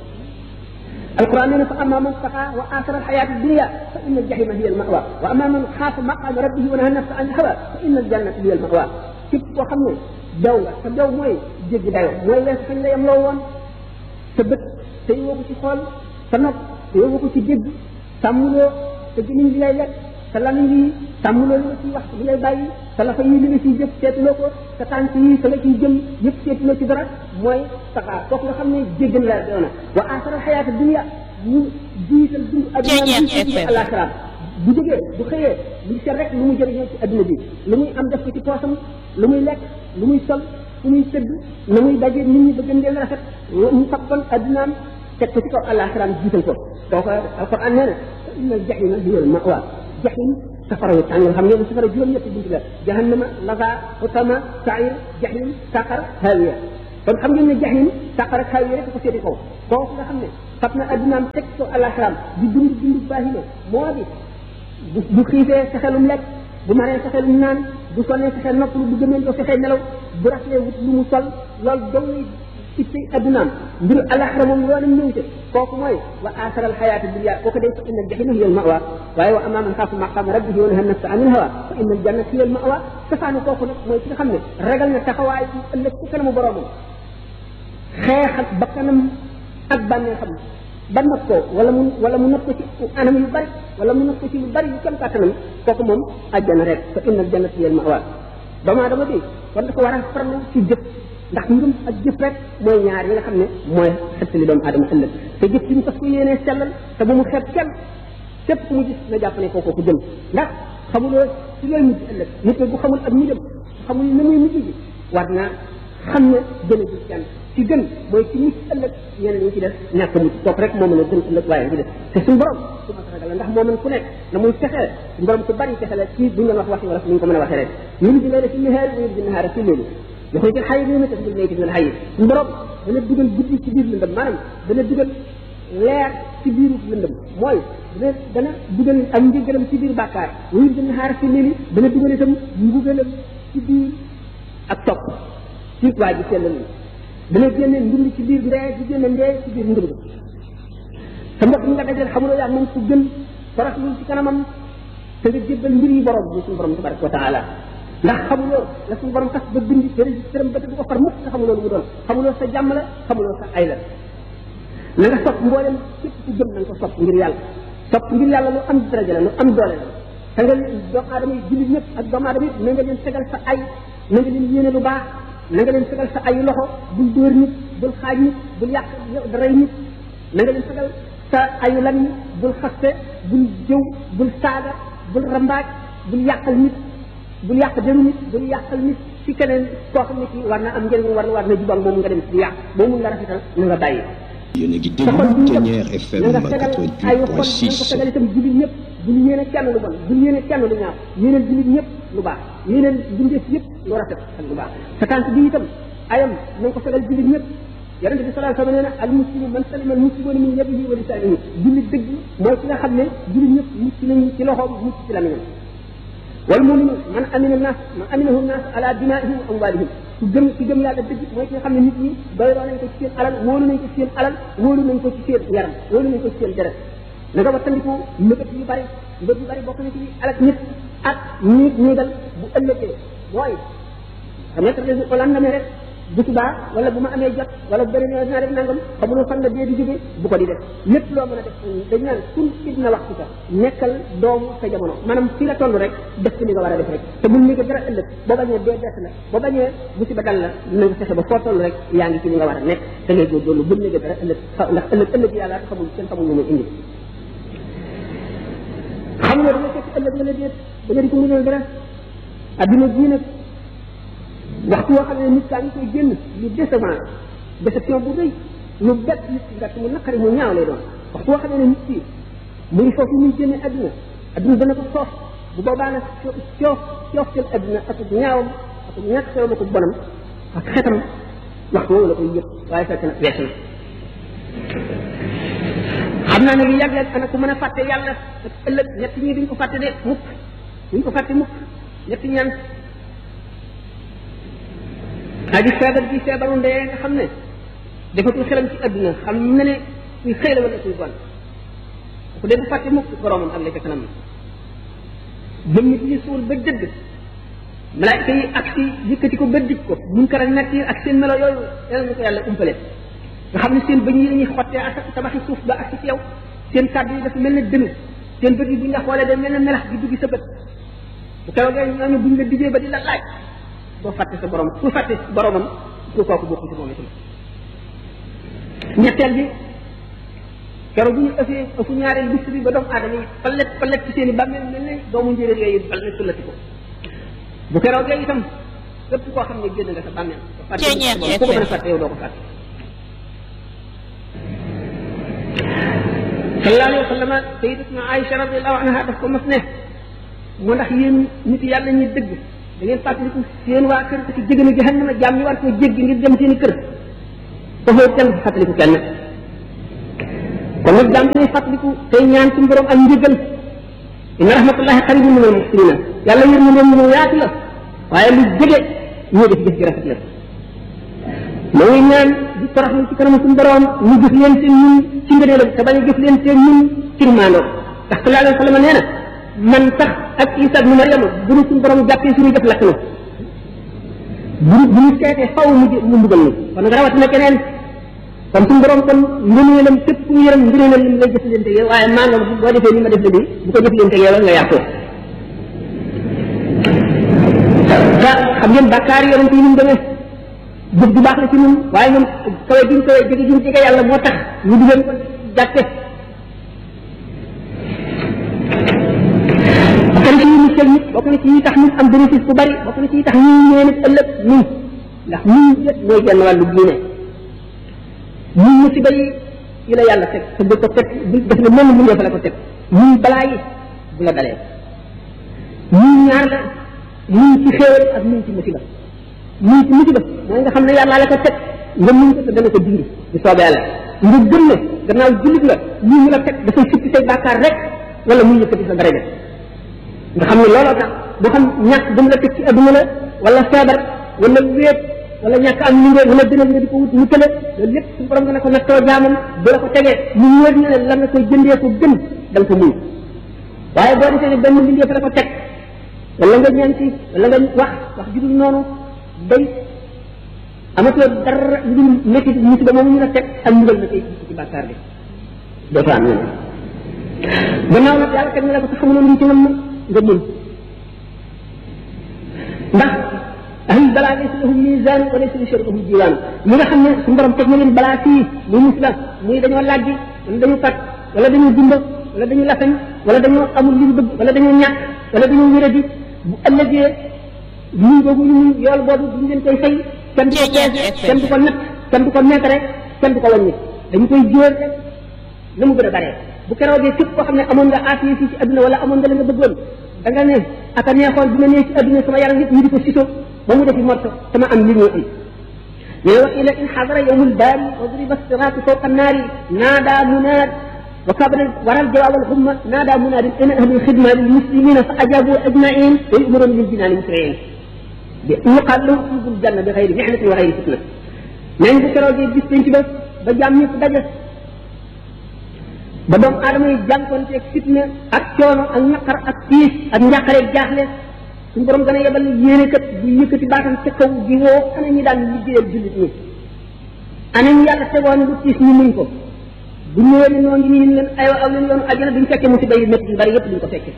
القرآن يقول فأما من طغى وآثر الحياة الدنيا فإن الجحيم هي المأوى وأما من خاف مقام ربه ونهى النفس عن الهوى فإن الجنة هي المأوى képp koo xam ne daw nga sa daw mooy jéggi dayo mooy wees fañ la yem loo woon sa bët te yóbbu ko ci xool sa nopp te yóbbu ko ci dégg sàmmuloo sa gémmiñ bi lay lekk sa lamiñ yi sàmmuloo li nga ciy wax li lay bàyyi sa lafa yi li nga ciy jëf seetuloo ko sa tànk yi sa nga ciy jëm yëpp seetuloo ci dara mooy saxaar kooku nga xam ne jéggi na la doona wa asara xayaata dunia ñu jiital dund adduna Ceeñeex bi FM. alaxira bu jógee bu xëyee lu seet rek lu muy jëriñoo ci adduna bi lu muy am def ko ci poosam lu muy lekk lu muy sol fu muy tëdd na muy daje nit ñi bëgg ndeel rafet mu fabban addunaam teg ko ci kaw alaxiraam jiital ko kooku alquran nee na inna aljahima hiya almawa jahim safara yu tàng xam ngeen ne safara juróom ñetti bunt la jahannama laza hutama sair jahim saqar hawiya kon xam ngeen ne jaxin sàqara kaw yi rek ko seeti kaw kooku nga xam ne fab na addunaam teg ko alaxiraam di dund dund baahima moo di bu bu xiifee sa xelum lekk bu maree sa xelum naan bu sonnee sa xel noppalu bu gëmee doo fexee nelaw bu raflee wut lu mu sol loolu dong itte addunaam mbiru alaxira moom loolu ñëw ca kooku mooy wa asara alxayaati dunya kooku day fa inna aljahima hiya almawa waaye wa amma man xaafa maqama rabbihi wa naha nafsa anil hawa fa inna aljannata hiya almawa safaanu kooku nag mooy ki nga xam ne ragal na taxawaay ëllëg ci kanamu boromam xeex ak bakkanam ak bànnee xam ba not ko wala mu wala mu not ko ci anam yu bari wala mu not ko ci lu bari yu kem kàttanam kooku moom àjjana rek fa inna aljannata hiya almawa doomu aadama bi kon dafa war a farlu ci jëf ndax ngëm ak jëf rek mooy ñaar yi nga xam ne mooy xettali doomu aadama ëllëg te jëf ci ñu fas ko yéenee sellal te bu mu xeeb kenn képp ku mu gis na jàpp ne kooku ku jëm ndax xamuloo ci looy mujj ëllëg nit bu xamul ak mujjam xamul na muy mujj bi war naa xam ne gën a gis kenn ci gën mooy ci mucc ëllëg ñeneen ñi ci des ñàkk mucc kooku rek moo mën a gën ëllëg waaye ci des te suñu borom su ma ragal la ndax moo mën ku nekk na muy fexee suñu borom ku bari fexe la ci buñ doon wax waxi wala ni ñu ko mën a waxee rek yulu di leela fi nihaar yulu di nahaara fi loolu yoxoy jël xay bi ma tas bil nayti min al xay suñu borom dana dugal guddi ci biir lëndëm maanaam dana dugal leer ci biiru lëndëm mooy dana dana dugal ak njëgalam ci biir bàkkaar yulu di nahaara fi léegi dana dugal itam mbugalam ci biir ak topp ci waa ji sellal dana génne ndund ci biir ndee di génne ndee ci biir ndund sa mbokk mi nga dajal xamuloo yaa moom ku gën faras lu ci kanamam te nga jébbal mbir yi borom bi suñu borom tabaraka wa taala ndax xamuloo la suñu borom tas ba bindi te registré ba te du ko far mukk te xamuloo lu mu doon xamuloo sa jàmm la xamuloo sa ay la na nga sopp mboolem képp ku gëm na nga ko sopp ngir yàlla sopp ngir yàlla lu am daraja la lu am doole la te nga doomu aadama yi jullit ñëpp ak doomu aadama yi na nga leen tegal sa ay na nga leen yéene lu baax na nga leen fegal sa ayu loxo bul dóor nit bul xaaj nit bul yàq rey nit na nga leen fegal sa ayu lan bul xaste bul jëw bul saaga bul rambaaj bul yàqal nit bul yàq deru nit bul yàqal nit ci keneen koo xam ne kii war na am njëriñ war na war na jubal moom nga dem di yàq boo mun nga rafetal na nga bàyyi yéen a ngi sa xol déglu bu ñu Ténière FM na nga fegal ayu xol na nga ko 88.6 fegal itam jullit ñëpp bul yéene kenn lu bon bul yéene kenn lu ñaaw yéeneel jullit ñëpp lu baax yéeneel bindeef yëpp lu rafet ak lu baax sa tànk bi itam ayam na nga ko fegal jullit ñëpp yonente bi sallallahu alayhi wa sallam nee na al muslimu man salima al muslimuna min yadihi wa lisanihi jullit dëgg mooy ki nga xam ne jullit ñëpp mucc nañu ci loxoom mucc ci lamiñam wal muminu man amina nas man aminahu nas ala dimaihim wa amwalihim ku gëm ku gëm yàlla dëgg mooy ki nga xam ne nit ñi doyloo nañ ko ci seen alal wóolu nañ ko ci seen alal wóolu nañ ko ci seen yaram wóolu nañ ko ci seen deret na nga wattandiku mbëgët yu bari mbëgët yu bari bokk na ci alak nit ak ñiit ñiigal bu ëllëgee mooy xam nga tax ko lan namee rek bu subaa wala bu ma amee jot wala bu beneen yoon dinaa def nangam xamuloo fan la dee di jóge bu ko di def lépp loo mën a def dañ naan kun ibna waxtu ka nekkal doomu sa jamono maanaam fii la toll rek def ci li nga war a def rek te bul ni ko dara ëllëg boo bañee dee des la boo bañee bu si ba dal la na nga fexe ba foo toll rek yaa ngi ci li nga war a nekk da ngay góorgóorlu bul ni ko dara ëllëg ndax ëllëg ëllëg yàlla xamul kenn xamul lu muy indi xam nga dama fekk ëllëg la la déet da nga di ko mënal dara adduna bii nag waxtu woo xam ne nit kaa ngi koy génn lu décevant déception bu rëy lu bett nit ki gàtt mu naqari mu ñaaw lay doon waxtu woo xam ne nit ki mu ngi foofu muy génne adduna adduna dana ko soof bu boobaa nag coof coof seen adduna ak ñaawam ak ñàkk xewam ak bonam ak xetam waxtu woowu la koy yëg waaye fekk na weesu na xam naa ne lu yàgg yàgg ana ku mën a fàtte yàlla ak ëllëg ñett ñi duñ ko fàtte de mukk duñ ko fàtte mukk ñetti ñaan aji feebar bi feebaru ndee nga xam ne defatul xelam ci adduna xam na ne kuy xëy la wala kuy gon ku dee du fàtte mukk boromam ak la ca kanam jëm nit ñi suul ba dëgg malaayka yi ak si yëkkati ko ba dij ko mun kara nakir ak seen melo yooyu yàlla ñu ko yàlla umpale nga xam ne seen bëñ yi dañuy xottee ak tabaxi suuf ba ak ci yow seen kàddu yi dafa mel ne dënu seen bët yi bu ñu la xoolee day mel ne melax di duggi sa bët bu keroogee ñooñu buñ la dijee ba di la laaj doo fàtte sa borom ku fàtte boromam ku kooku bokku ci moom itam ñetteel bi keroog bu ñu ëffee ëffu ñaareel bis bi ba doomu aadama yi palet palet ci seen i bàmmeel mel ne doomu njéeréer yooyu bal ne sullati ko bu keroogee itam képp koo xam ne génn nga sa bàmmeel Ceeñeer ku ko mën a fàtte yow doo ko fàtte sallallahu alayhi wa sallam sayyidatuna Aïcha radiallahu anha daf ko mos ne moo ndax yéen nit yàlla ñuy dëgg da ngeen fàttaliku seen waa kër ci jéggi na jahannama jaam ñi war koo jéggi ngir dem seen i kër foofu kenn du fàttaliku kenn kon nag jaam dinay fàttaliku tey ñaan suñu borom ak njëgal inna rahmatullahi qaribun min al muhsinina yàlla yër mu leen mu yaatu la waaye lu jege ñoo def jëf ji rafet la moo ngi ñaan di toroxlu ci kanam suñu borom ñu gis leen seen ñun ci ngëneelam te bañ a gis leen seen ñun ci maandoo ndax sallallahu alayhi wa sallam nee na man sax ak Isa ibnu Maryam bu ñu suñu borom jàppee suñu def lakk na bu bu ñu seetee faw mu mu mbugal ni kon nag rawatina keneen kon suñu borom kon ngëneelam képp ku mu yërëm ngëneelam li lay jëflante yow waaye maandoo boo defee ni ma def la bi bu ko jëflante yow nga yàqoo te xam ngeen bàkkaar yonent yi ni mu demee jëf ju baax la ci ñun waaye ñun kawe gi ñu kawe jege gi ñu jege yàlla moo tax ñu di leen ko jàppe bokk na ci yi muccal nit bokk na ci yi tax nit am bénéfice bu bari bokk na ci yi tax ñu ñëwee nit ëllëg ñun ndax ñun yëpp mooy genn wàllu diine ñun musiba yi yi la yàlla teg te bu ko teg bu def na mel mu fa la ko teg ñun balaa yi bu la dalee ñun ñaar la ñun ci xéewal ak ñun ci musiba ñun ci musiba mooy nga xam ne yàlla la ko teg nga muñ ko te dana ko dindi di soobee yàlla nga gëm ne gannaaw jullit la lii ñu la teg dafay sippi say bàkkaar rek wala muy yëkkati sa daraja nga xam ne looloo tax boo xam ñàkk gëm la teg ci adduna la wala feebar wala wéet wala ñàkk am li ngeen wala dënal nga di ko wut mu tële loolu lépp suñu borom nga ne ko nattoo jaamam bu la ko tegee mu wóor na ne la nga koy jëndee ko gën da nga ko muñ waaye boo defee ne benn mbindee fa la ko teg wala nga ñaan ci wala nga wax wax ju dul noonu day amatoo dara lu dul métti musiba moomu ñu la teg ak mbugal na koy ci bàkkaar bi doo fa am ñeneen gannaaw nag yàlla teg na la ko sa xamuloon li ci nam nga muñ ndax ahli balaa laysa lahum misaan wa laysa li sharikahum jiwaan ñi nga xam ne suñu borom teg na leen balaa fii muy musla muy dañoo lajji wala dañu pat wala dañoo dumba wala dañu lafañ wala dañoo amul li ñu bëgg wala dañoo ñàkk wala dañoo wéradi bu ëllëgee muñ boobu ñu muñ yool boobu duñ leen koy fay kenn du ko peese kenn du ko natt kenn du ko meetare kenn du ko wàññi dañu koy jóor rek na mu gën a baree bu keroogee képp koo xam ne amoon nga aafiya fii ci adduna wala amoon nga la nga bëggoon da nga ne aka neexoon bi ma nee ci adduna sama yaram yëpp ñu di ko siso ba mu defi morto sama am li ñu am mais wa ila in xadara yowmul baari wa duriba siraatu fawqa annaari naada munaad wa kabana waral jawaab al xumma naada munaad in ahli lxidma lilmuslimina fa ajabu ajmain wa yumaruna lil jinaani musriin bi yuqaal lahum udxulul janna bi xayri mihnatin wa xayri fitna nañ bu keroogee bis penc ba ba jaam ñëpp daje ba doomu aadama yi jànkonteeg fitna ak coono ak ñaqar ak tiis ak njàqare jaaxle suñu borom gën a yebal yéene kat bu yëkkati baatam ca kaw di woo ana ñi daan liggéeyal jullit ñi ana ñu yàlla tegoon lu tiis ñu muñ ko bu ñëwee ni noonu ñu leen aywa aw leen yoonu àjjana duñ fekkee musiba yu métti yu bari yëpp duñ ko fekkee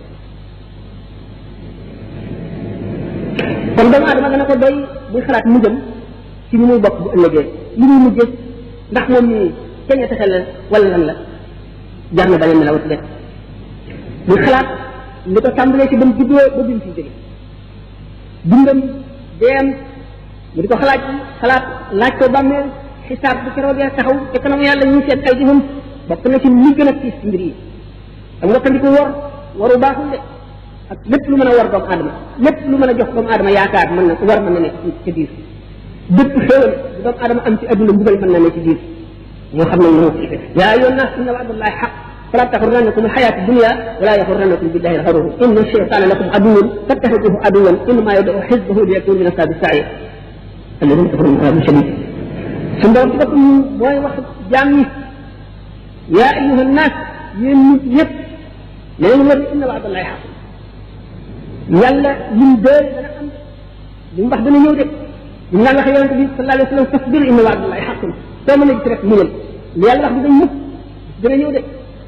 kon doomu aadama dana ko doy buy xalaat mu jëm ci ni muy bokk bu ëllëgee li muy mujjee ndax moom nii ceeñe taxe la wala lan la jar na beneen melawat de muy xalaat li ko tàmbalee ci ba mu juddoo ba bi mu fi jóge dundam deem mu di ko xalaat xalaat laaj ko bàmmeel xisaab bu keroogee taxaw te kanam yàlla ñu seet ay jëfam bokk na ci li gën a tiis ci mbir yi ak wattandiku wor waru baaxul de ak lépp lu mën a war doomu aadama lépp lu mën a jox doomu aadama yaakaar mën na war mën na nekk ci biir bépp xéewal bu doomu aadama am ci adduna mbugal mën na ne ci biir moo xam ne moo yaa ayyuha nnaas inna wa'dallahi haqq فلا تغرنكم الحياة الدنيا ولا يغرنكم بالله الغرور إن الشيطان لكم عدو فاتخذوه عدوا إنما يدعو حزبه ليكون من أصحاب السعير الذين كفروا من عذاب شديد sun borom ci boppam mooy wax jaam ñi yaa ayuha nnaas yéen nit ñëpp na ngeen war inna waadallahi xaq yàlla lim dee dana am li mu wax dana ñëw de li mu naan waxee yonente bi sallallahu alayhi wa sallam fasbir inna waadallahi xaqun soo mën a gis rek muñal li yàlla wax dina ñëpp dana ñëw de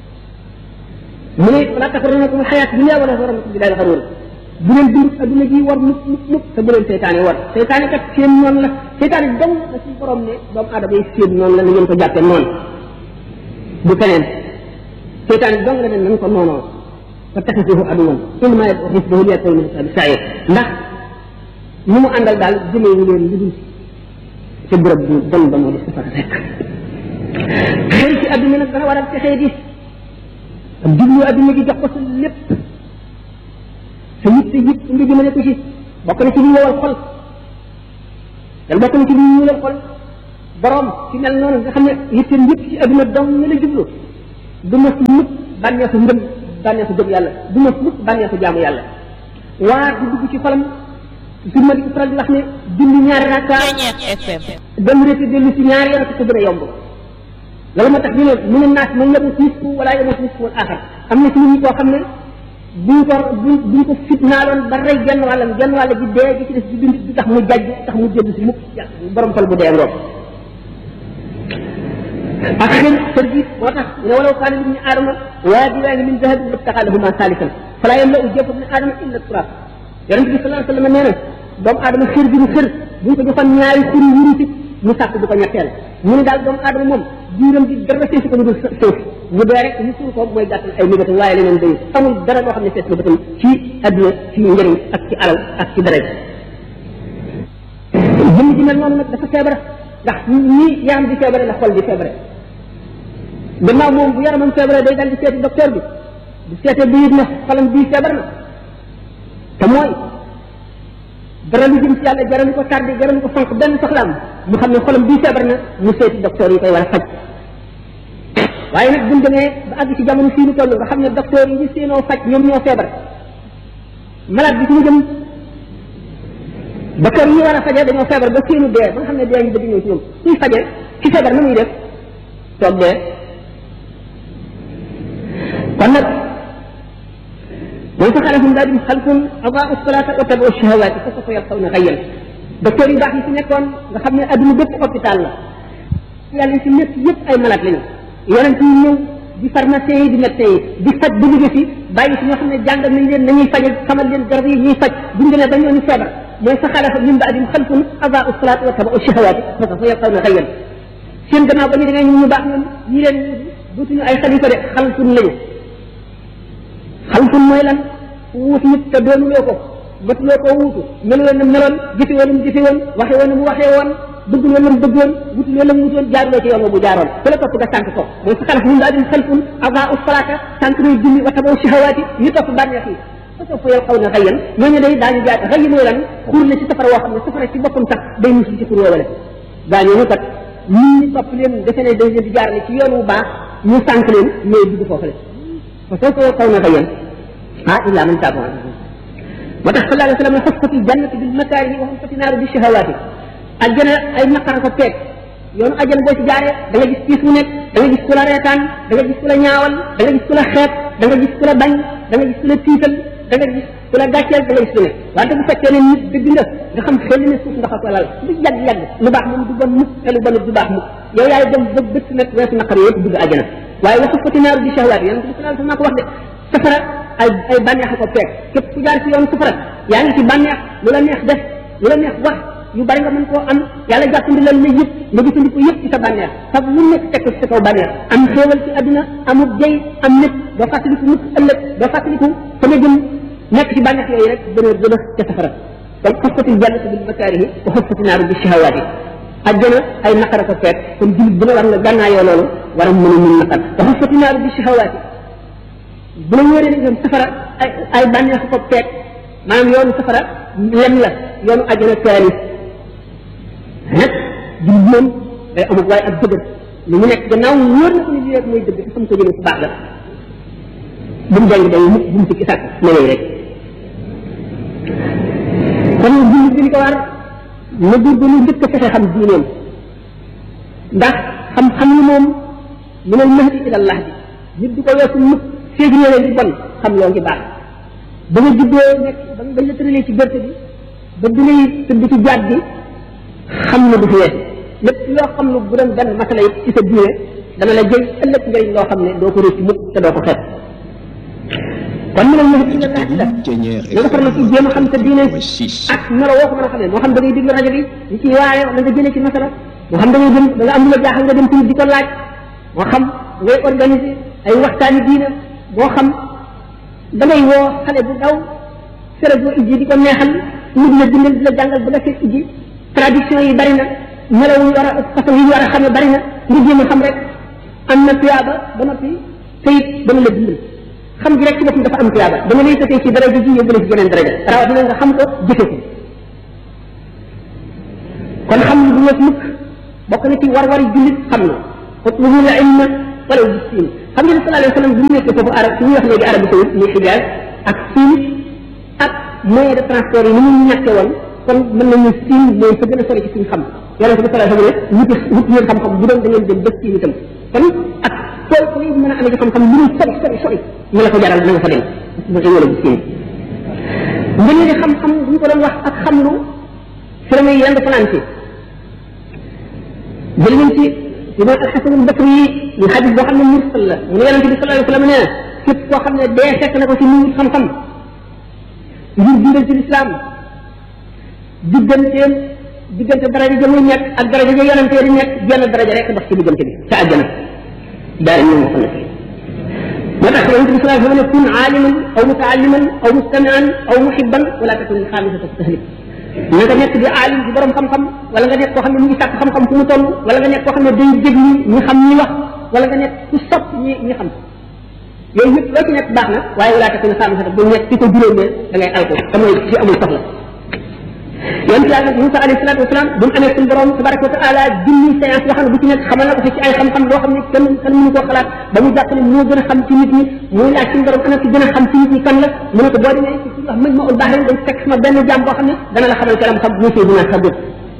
mu ne wala taxurrannakum alxayaat dunia wala taxurrannakum billahi alxaruur bu leen dund adduna ji war mukk mukk mukk te bu leen seytaane war seytaane kat seen noonu la seytaane dong la suñu borom ne doomu aadama yi seen noonu la na ngeen ko jàppee noonu bu keneen seytaane dong la ne nañ ko noonoo fa taxisuhu aduwan innama yad'u xisbahu liyakunu min ashabi sair ndax ñu mu àndal daal jëmee ñu leen lu dul ca bërëb bu bon ba moo di safara rek xëy ci adduna nag dana waral texee di ak jublu adduna gi jox ko sa lépp sa yitte yëpp nga jëmale ko ci bokk na ci li ñëwal xol te bokk na ci li ñuulal xol borom ci mel noonu nga xam ne yitteem yëpp ci adduna dong nga la jublu du mos mukk bànneexu ngëm bànneexu gëm yàlla du mos mukk bànneexu jaamu yàlla waar di dugg ci xolam su ma di faral di wax ne julli ñaari rakka Ceñeex FM. dem rek dellu ci ñaari yoon ko gën a yomb loolu moo tax ñu ne mu ne naas man yamut nisfu wala yamut nisfu wal axar am na ci nit ñi koo xam ne buñ ko buñ buñ ko fitnaaloon ba rey genn wàllam genn wàll bi dee gi ci des di dund du tax mu jajj tax mu jënd si mukk yàlla borom xol bu dee ngoog ak xëy tërgis moo tax ne walaw kaana libni aadama waadiyaani min dahabin labtaxa lahuma saalisan fala yamlau jawfa ibni aadama illa turab yonente bi sallallahu alayhi wa sallam nee na doomu aadama xër bi mu xër buñ ko joxoon ñaari xuri wurusi mu sàkk bu ko ñetteel mu ne daal doomu aadama moom biiram bi dara feesu ko lu dul suuf mu dee rek ñu suul ko mooy gàttal ay mébatam waaye leneen dayu amul dara loo xam ne fees na bëtam ci adduna ci njëriñ ak ci alal ak ci dara jëmm ji mel noonu nag dafa feebar ndax nii yaram di feebare la xol di feebare gannaaw moom bu yaramam feebare day dal di seeti docteur bi bu seetee bi yit na xolam bii feebar na te mooy dara lu jëm ci yàlla jaralu ko tardé jaralu ko fonk benn soxlaam mu xam ne xolam bii feebar na mu seeti docteur yi koy war a faj waaye nag buñ demee ba àgg ci jamono fii ñu toll nga xam ne docteur yi ñu seenoo faj ñoom ñoo feebar malade bi ci mu jëm docteur yi ñu war a faje dañoo feebar ba seenu dee ba nga xam ne dee ñu bëgg ñëw ci ñoom suy faje ci feebar na muy def toog dee kon nag mooy fa xalafum daa dim xalfun adaa salata wa tabu shahawaati fa sawfa yalqawna xayyan docteur yu baax yi fi nekkoon nga xam ne adduna bépp hôpital la yàlla yi si nekk yëpp ay malade lañu yonent yi ñëw di pharmacien yi di médecin yi di faj ba jóge fi bàyyi si ñoo xam ne jàngal nañ leen nañuy faje xamal leen garab yi ñuy faj buñ demee ba ñooñu feebar mooy fa xalafa min baadim xalfun adaa salata wa tabu shahawaati fa sawfa yalqawna xayyan seen gannaaw ba ñu demee ñu baax ñoom ñi leen dootuñu ay xalifa de xalfun lañu xalfun mooy lan wuutu nit te doonuloo ko matuloo koo wuutu melu woon na meloon jëfe woon mu jëfe woon waxe woon na mu waxee woon bëgg woon na mu bëggoon wutul woon na mu wutoon jaaruloo ci yoon wa mu jaaroon ku la topp nga sànq ko mooy sa xalaf mun daa dim xalfun adaa u salaata sànq nay julli wa taboo shahawaati ñu topp bànneex yi fa soo fa yow xaw na xayyan ñooñu day daañu jaar xëy mooy lan xuur la ci safara woo xam ne safara ci boppam sax day musul ci xur woowale daañu kat ñii ñi topp leen defe ne dañ leen di jaarale ci yoon wu baax ñu sànq leen ñooy dugg foofale fa soo fa yow xaw na xayyan ah illa man taaba moo tax sallallahu alayhi wa sallam xufati jannati bil makaarihi wa xufati naaru bi shahawaati àjjana ay naqara ko peeg yoonu àjjana boo ci jaaree da nga gis piis mu nekk da nga gis ku la reetaan da nga gis ku la ñaawal da nga gis ku la xeeb da nga gis ku la bañ da nga gis ku la tiital da nga gis ku la gàcceel da nga gis ku ne wante bu fekkee ne nit dëgg nga nga xam xel ne suuf nga ko lal lu yàgg yàgg lu baax moom du bon mukk te lu bonut du baax mukk yow yaay dem ba bët nag weesu naqar yëpp dugg àjjana waaye wa xufati naaru bi shahawaati yonente bi sallallahu alayhi wa sallam ko wax de safara ay ay bànneex ko fekk képp ku jaar ci yoon safara yaa ngi ci bànneex lu la neex def lu la neex wax yu bari nga mën koo am yàlla jàppandi lal la yëpp nga gisandiku yëpp ci sa bànneex sab lu nekk teg ko ci sa kaw bànneex am xéewal ci àdduna amul jey am nit doo fàttaliku mukk ëllëg doo fàttaliku fa nga jëm nekk ci bànneex yooyu rek gën a gën a ca safara kon xoffatil jannatu bil makaarihi wa xoffati naaru bi shahawaati àjjana ay naqara ko fekk kon jullit bu ne war nga gànnaayoo loolu war a mën a mun naqar wa xoffati naaru bi shahawaati bu la wóoree ne safara ay ay bànneex ko peeg maanaam yoonu safara lem la yoonu àjjana kaani nag jullit moom day amul waaye ak dëgër li mu nekk gannaaw wóor na ko ni lii rek mooy dëgg te xam ko jëlee fu baax la bu mu jàng day mukk bu mu sikki sàkk na lay rek kon jullit bi li ko war na góorgóorlu njëkk a fexe xam diineem ndax xam-xam ni moom min al mahdi ila allah bi nit du ko weesu mukk féegi ñëwee di bon xam loo ngi baax ba nga juddoo nekk ba nga la tëralee ci gerte bi ba bi ngay tëdd ci jaat bi xam na du fi weesu lépp loo xam ne bu doon benn masala yi ci sa diine dana la jël ëllëg njëriñ loo xam ne doo ko réccu mukk te doo ko xeeb kon mu ne ñu ci la laaj la nga defar na ci jéem a xam sa diine ak melo woo ko mën a xamee moo xam da ngay déglu rajo bi li ci waaye da nga jëlee ci masala moo xam da ngay dem da nga am lu la jaaxal nga dem ci di ko laaj moo xam ngay organiser ay waxtaani diine moo xam da ngay woo xale bu daw sere boo ijji di ko neexal mu di la dindal di la jàngal ba nga fekk ijji traduction yi bari na melaw yi war a façon yi war a xamee bari na nga jéem a xam rek am na tuyaaba ba noppi te it dana la dindal xam gi rek ci boppam dafa am tuyaaba dama lay tëtee ci daraja ji yóbbu la ci geneen daraja rawatina nga xam ko jëfe ko kon xam lu du wees mukk bokk na ci war-wari jullit xam na utlubul ilma walaw bi siin xam ngeen sallallahu alayhi wa sallam bu ñu nekkee foofu arab su ñuy wax léegi Arabie Saoudite muy Hijaz ak siin ak moyen de transport yi ni mu ñàkke woon kon mën nañu siin mooy fa gën a sori ci suñu xam yonente bi sallallahu alayhi wa sallam wuti wut ngeen xam-xam bu doon da ngeen dem ba siin itam kon ak tool ko yi mën a amee ci xam-xam lu muy sori sori sori ñu la ko jaral na nga fa dem ba wala bu siin ngeen di xam-xam bu ñu ko doon wax ak xam lu fi la muy yend planté jël nañ ci imam alxasan albasri yi ñu xadis boo xam ne mursal la mu ne yonente bi sallallahu alayhi wa sallam nee na képp koo xam ne dee fekk na ko ci nuyu xam-xam ngir dundal ci lislaam digganteem diggante daraja ja muy nekk ak daraja ja yonente di nekk jenn daraja rek dox ci diggante bi ca àjjana daal ñu moo xam ne moo tax yonente bi sallallahu alayhi wa sallam ne kun aaliman aw mutaalliman aw mustamian aw muhibban wala takun xaamisata tahlik na nga nekk di aalim di borom xam-xam wala nga nekk koo xam ne mu ngi sàkk xam-xam fu mu toll wala nga nekk koo xam ne day déglu ñi xam ñi wax wala nga nekk ku sopp ñi ñi xam yooyu yëpp loo ci nekk baax na waaye wala takun xaamisata bu nekk ci ko juróomee da ngay alko te mooy ci amul soxla yonent yàlla Moussa alayhi salaatu wasalaam bu mu amee suñu borom tabaraka wa taala junni séance yoo xam ne bu ci nekk xamal na ko ci ay xam-xam loo xam ne kenn kenn mënu koo xalaat ba mu jàpp ne moo gën a xam ci nit ñi muy laaj suñu borom ana ci gën a xam ci nit ñi kan la mu ne ko boo demee ci wax mëj ma ul baax dañ fekk sama benn jaam boo xam ne dana la xamal kalam xam muy Seydina Xadir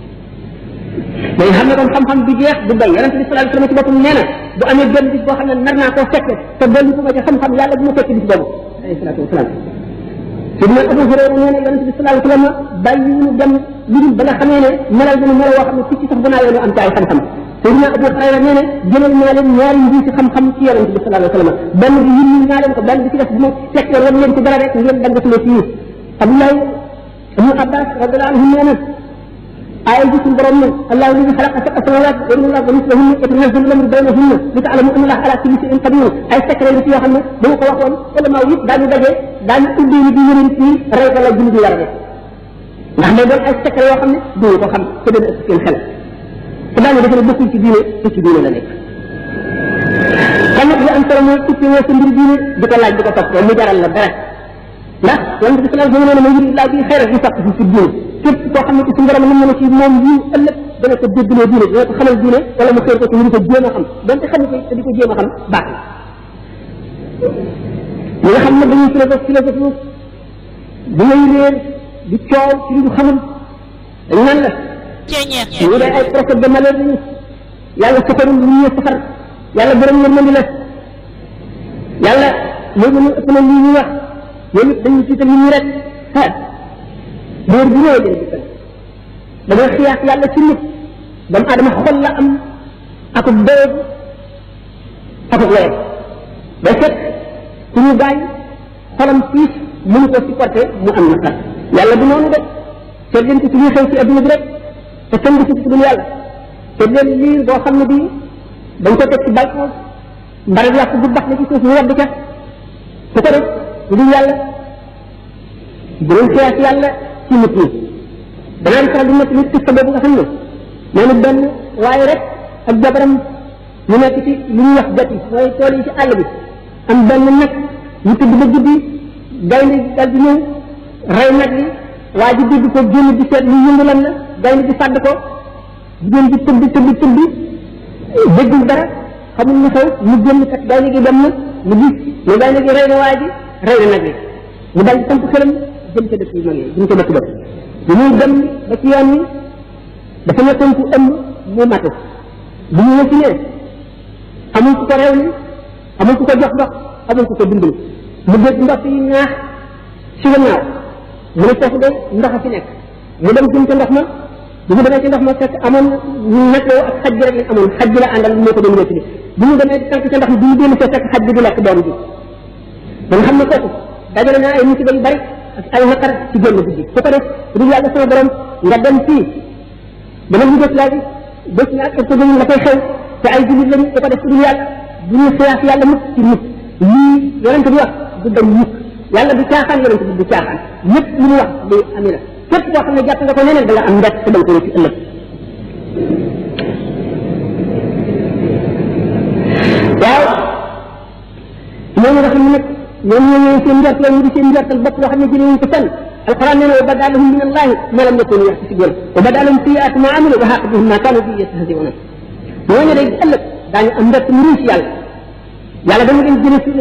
mais xam ne kon xam-xam du jeex du doy yonent bi sallallahu alayhi wasallam ci boppam nee na bu amee benn bis boo xam ne nar naa koo fekke te dolli ko ma ci xam-xam yàlla bu ma fekk bis boobu alayhi salaatu wasalaam sidna Abu Hurayra nee na yonente bi sallallahu alayhi wa sallam bàyyi ñu dem lu dul ba nga xamee ne melal nañu melo woo xam ne picc sax bu naa yoonu am ci ay xam-xam sidna Abu Hurayra nee na jëlal naa leen ñaari mbir ci xam-xam ci yonente bi sallallahu alayhi wa sallam benn bi yimmi naa leen ko benn bi ci def bu ma fekkee wan leen ci dara rek ngeen danga ci ci Abdoulaye ibnu Abbas radiyallahu anhu nee na آية جسم برمنا الله الذي خلق سبع سماوات ومن الأرض مثلهن يتنزل الأمر بينهن لتعلموا أن الله على كل شيء قدير أي سكر التي يخلنا بو ko waxoon wala ma yëpp daañu daje daañu ubbi ni di yeneen fii rey ko la julli di yara ndax day doon ay secret yoo xam ne duñu ko xam te dana ëpp seen xel te daañu defe ne bokkul ci diine te ci diine la nekk kon nag li am solo mooy uppi woo sa mbir diine di ko laaj di ko topp mu jaral la dara ndax yonente bi sallallahu alayhi wa sallam ne ma yuri laa bi xayra yu faq fi diine képp koo xam ne ci suñu borom mën na ci moom yiw ëllëg dana ko déggloo diine dana ko xamal diine wala mu xëy ko ci ñu di ko jéem a xam donte xam ko te di ko jéem a xam baax na ñi nga xam ne dañuy philosophe philosophe di ngay réer di coow ci li ñu xamul dañ naan la ñu dee ay procès de malheur lañu yàlla safarul lu ñu safar yàlla borom yërmandi la yàlla léegi ñu ëpp na lii ñu wax yéen it dañuy tiital ñu rek ah boor bu ñëwee leen dikkal dañoo xiyaas yàlla ci nit doomu aadama xol la am akub dëgg akub weer day fekk ku ñu gaañ xolam piis mënu ko supporté mu am naqar yàlla du noonu de seet leen ko ci ñuy xew ci adduna bi rek te kenn du ci dul yàlla seet leen lii boo xam ne bii dañ ko teg ci balcon mbaral yàq bu bax na ci suuf ñu wadd ca su ko def du yàlla dinañ xiyaas yàlla ci nit ñi danaa di faral di nekk nit kista boobu nga xam ne moom it benn waaye rek ak jabaram ñu nekk ci li ñuy wax gati mooy tool yi ci àll bi am benn nag ñu tëdd ba guddi gaynde dal di ñëw rey nag li waa ji dégg ko génn di seet lu yëngu lan la gaynde di fàdd ko jigéen di tëdd tëdd tëdd déggul dara xamul lu xew mu génn kat gaynde gi dem na mu gis ne gaynde gi rey na waa ji rey na nag li mu dal di samp xelam jëm ca dëkk yu mag yi jëm ca dëkk ba bu muy dem ba ci yoon wi dafa nekkoon ku ëmb mu matu bu ñu wasinee amul ku ko rew ni amul ku ko jox ndox amul ku ko dimbali mu dégg ndox yi ñaax ci gannaaw mu ne foofu de ndox a fi nekk mu dem jëm ca ndox ma bu mu demee ci ndox ma fekk amoon nag yow ak xaj bi rek lañ amoon xaj bi la àndal moo ko doon wétali bu mu demee tànk ca ndox mi bu ñu dellu fee fekk xaj bi di lekk doom bi ba nga xam ne kooku dajale naa ay musiba yu bari ak ay naqar ci génn guddi su ko def du yàlla sama borom nga dem fii dama ñu def laa bi bés na ak ko la koy xew te ay jullit lañu su ko def du yàlla bu ñu xiyaas yàlla mukk ci nit lii yonente bi wax du dañ mukk yàlla du caaxaan yonente bi du caaxaan lépp lu mu wax day ami la képp koo xam ne jàpp nga ko neneen da nga am mbett te da nga ko ci ëllëg waaw ñooñu nga xam ne nag ñoom ñoo ñëw seen njort la ñu di seen njortal bopp loo xam ne jëlee wuñ ko fenn alquran nee na wa bada lahum min allahi ma lam yakunu yaxtasibuna wa bada lahum sayiatu ma amilu wa xaqa bihim ma kanu bi yastahziuna ñooñu day ëllëg daañu am mbett mu ruus yàlla yàlla dama leen jële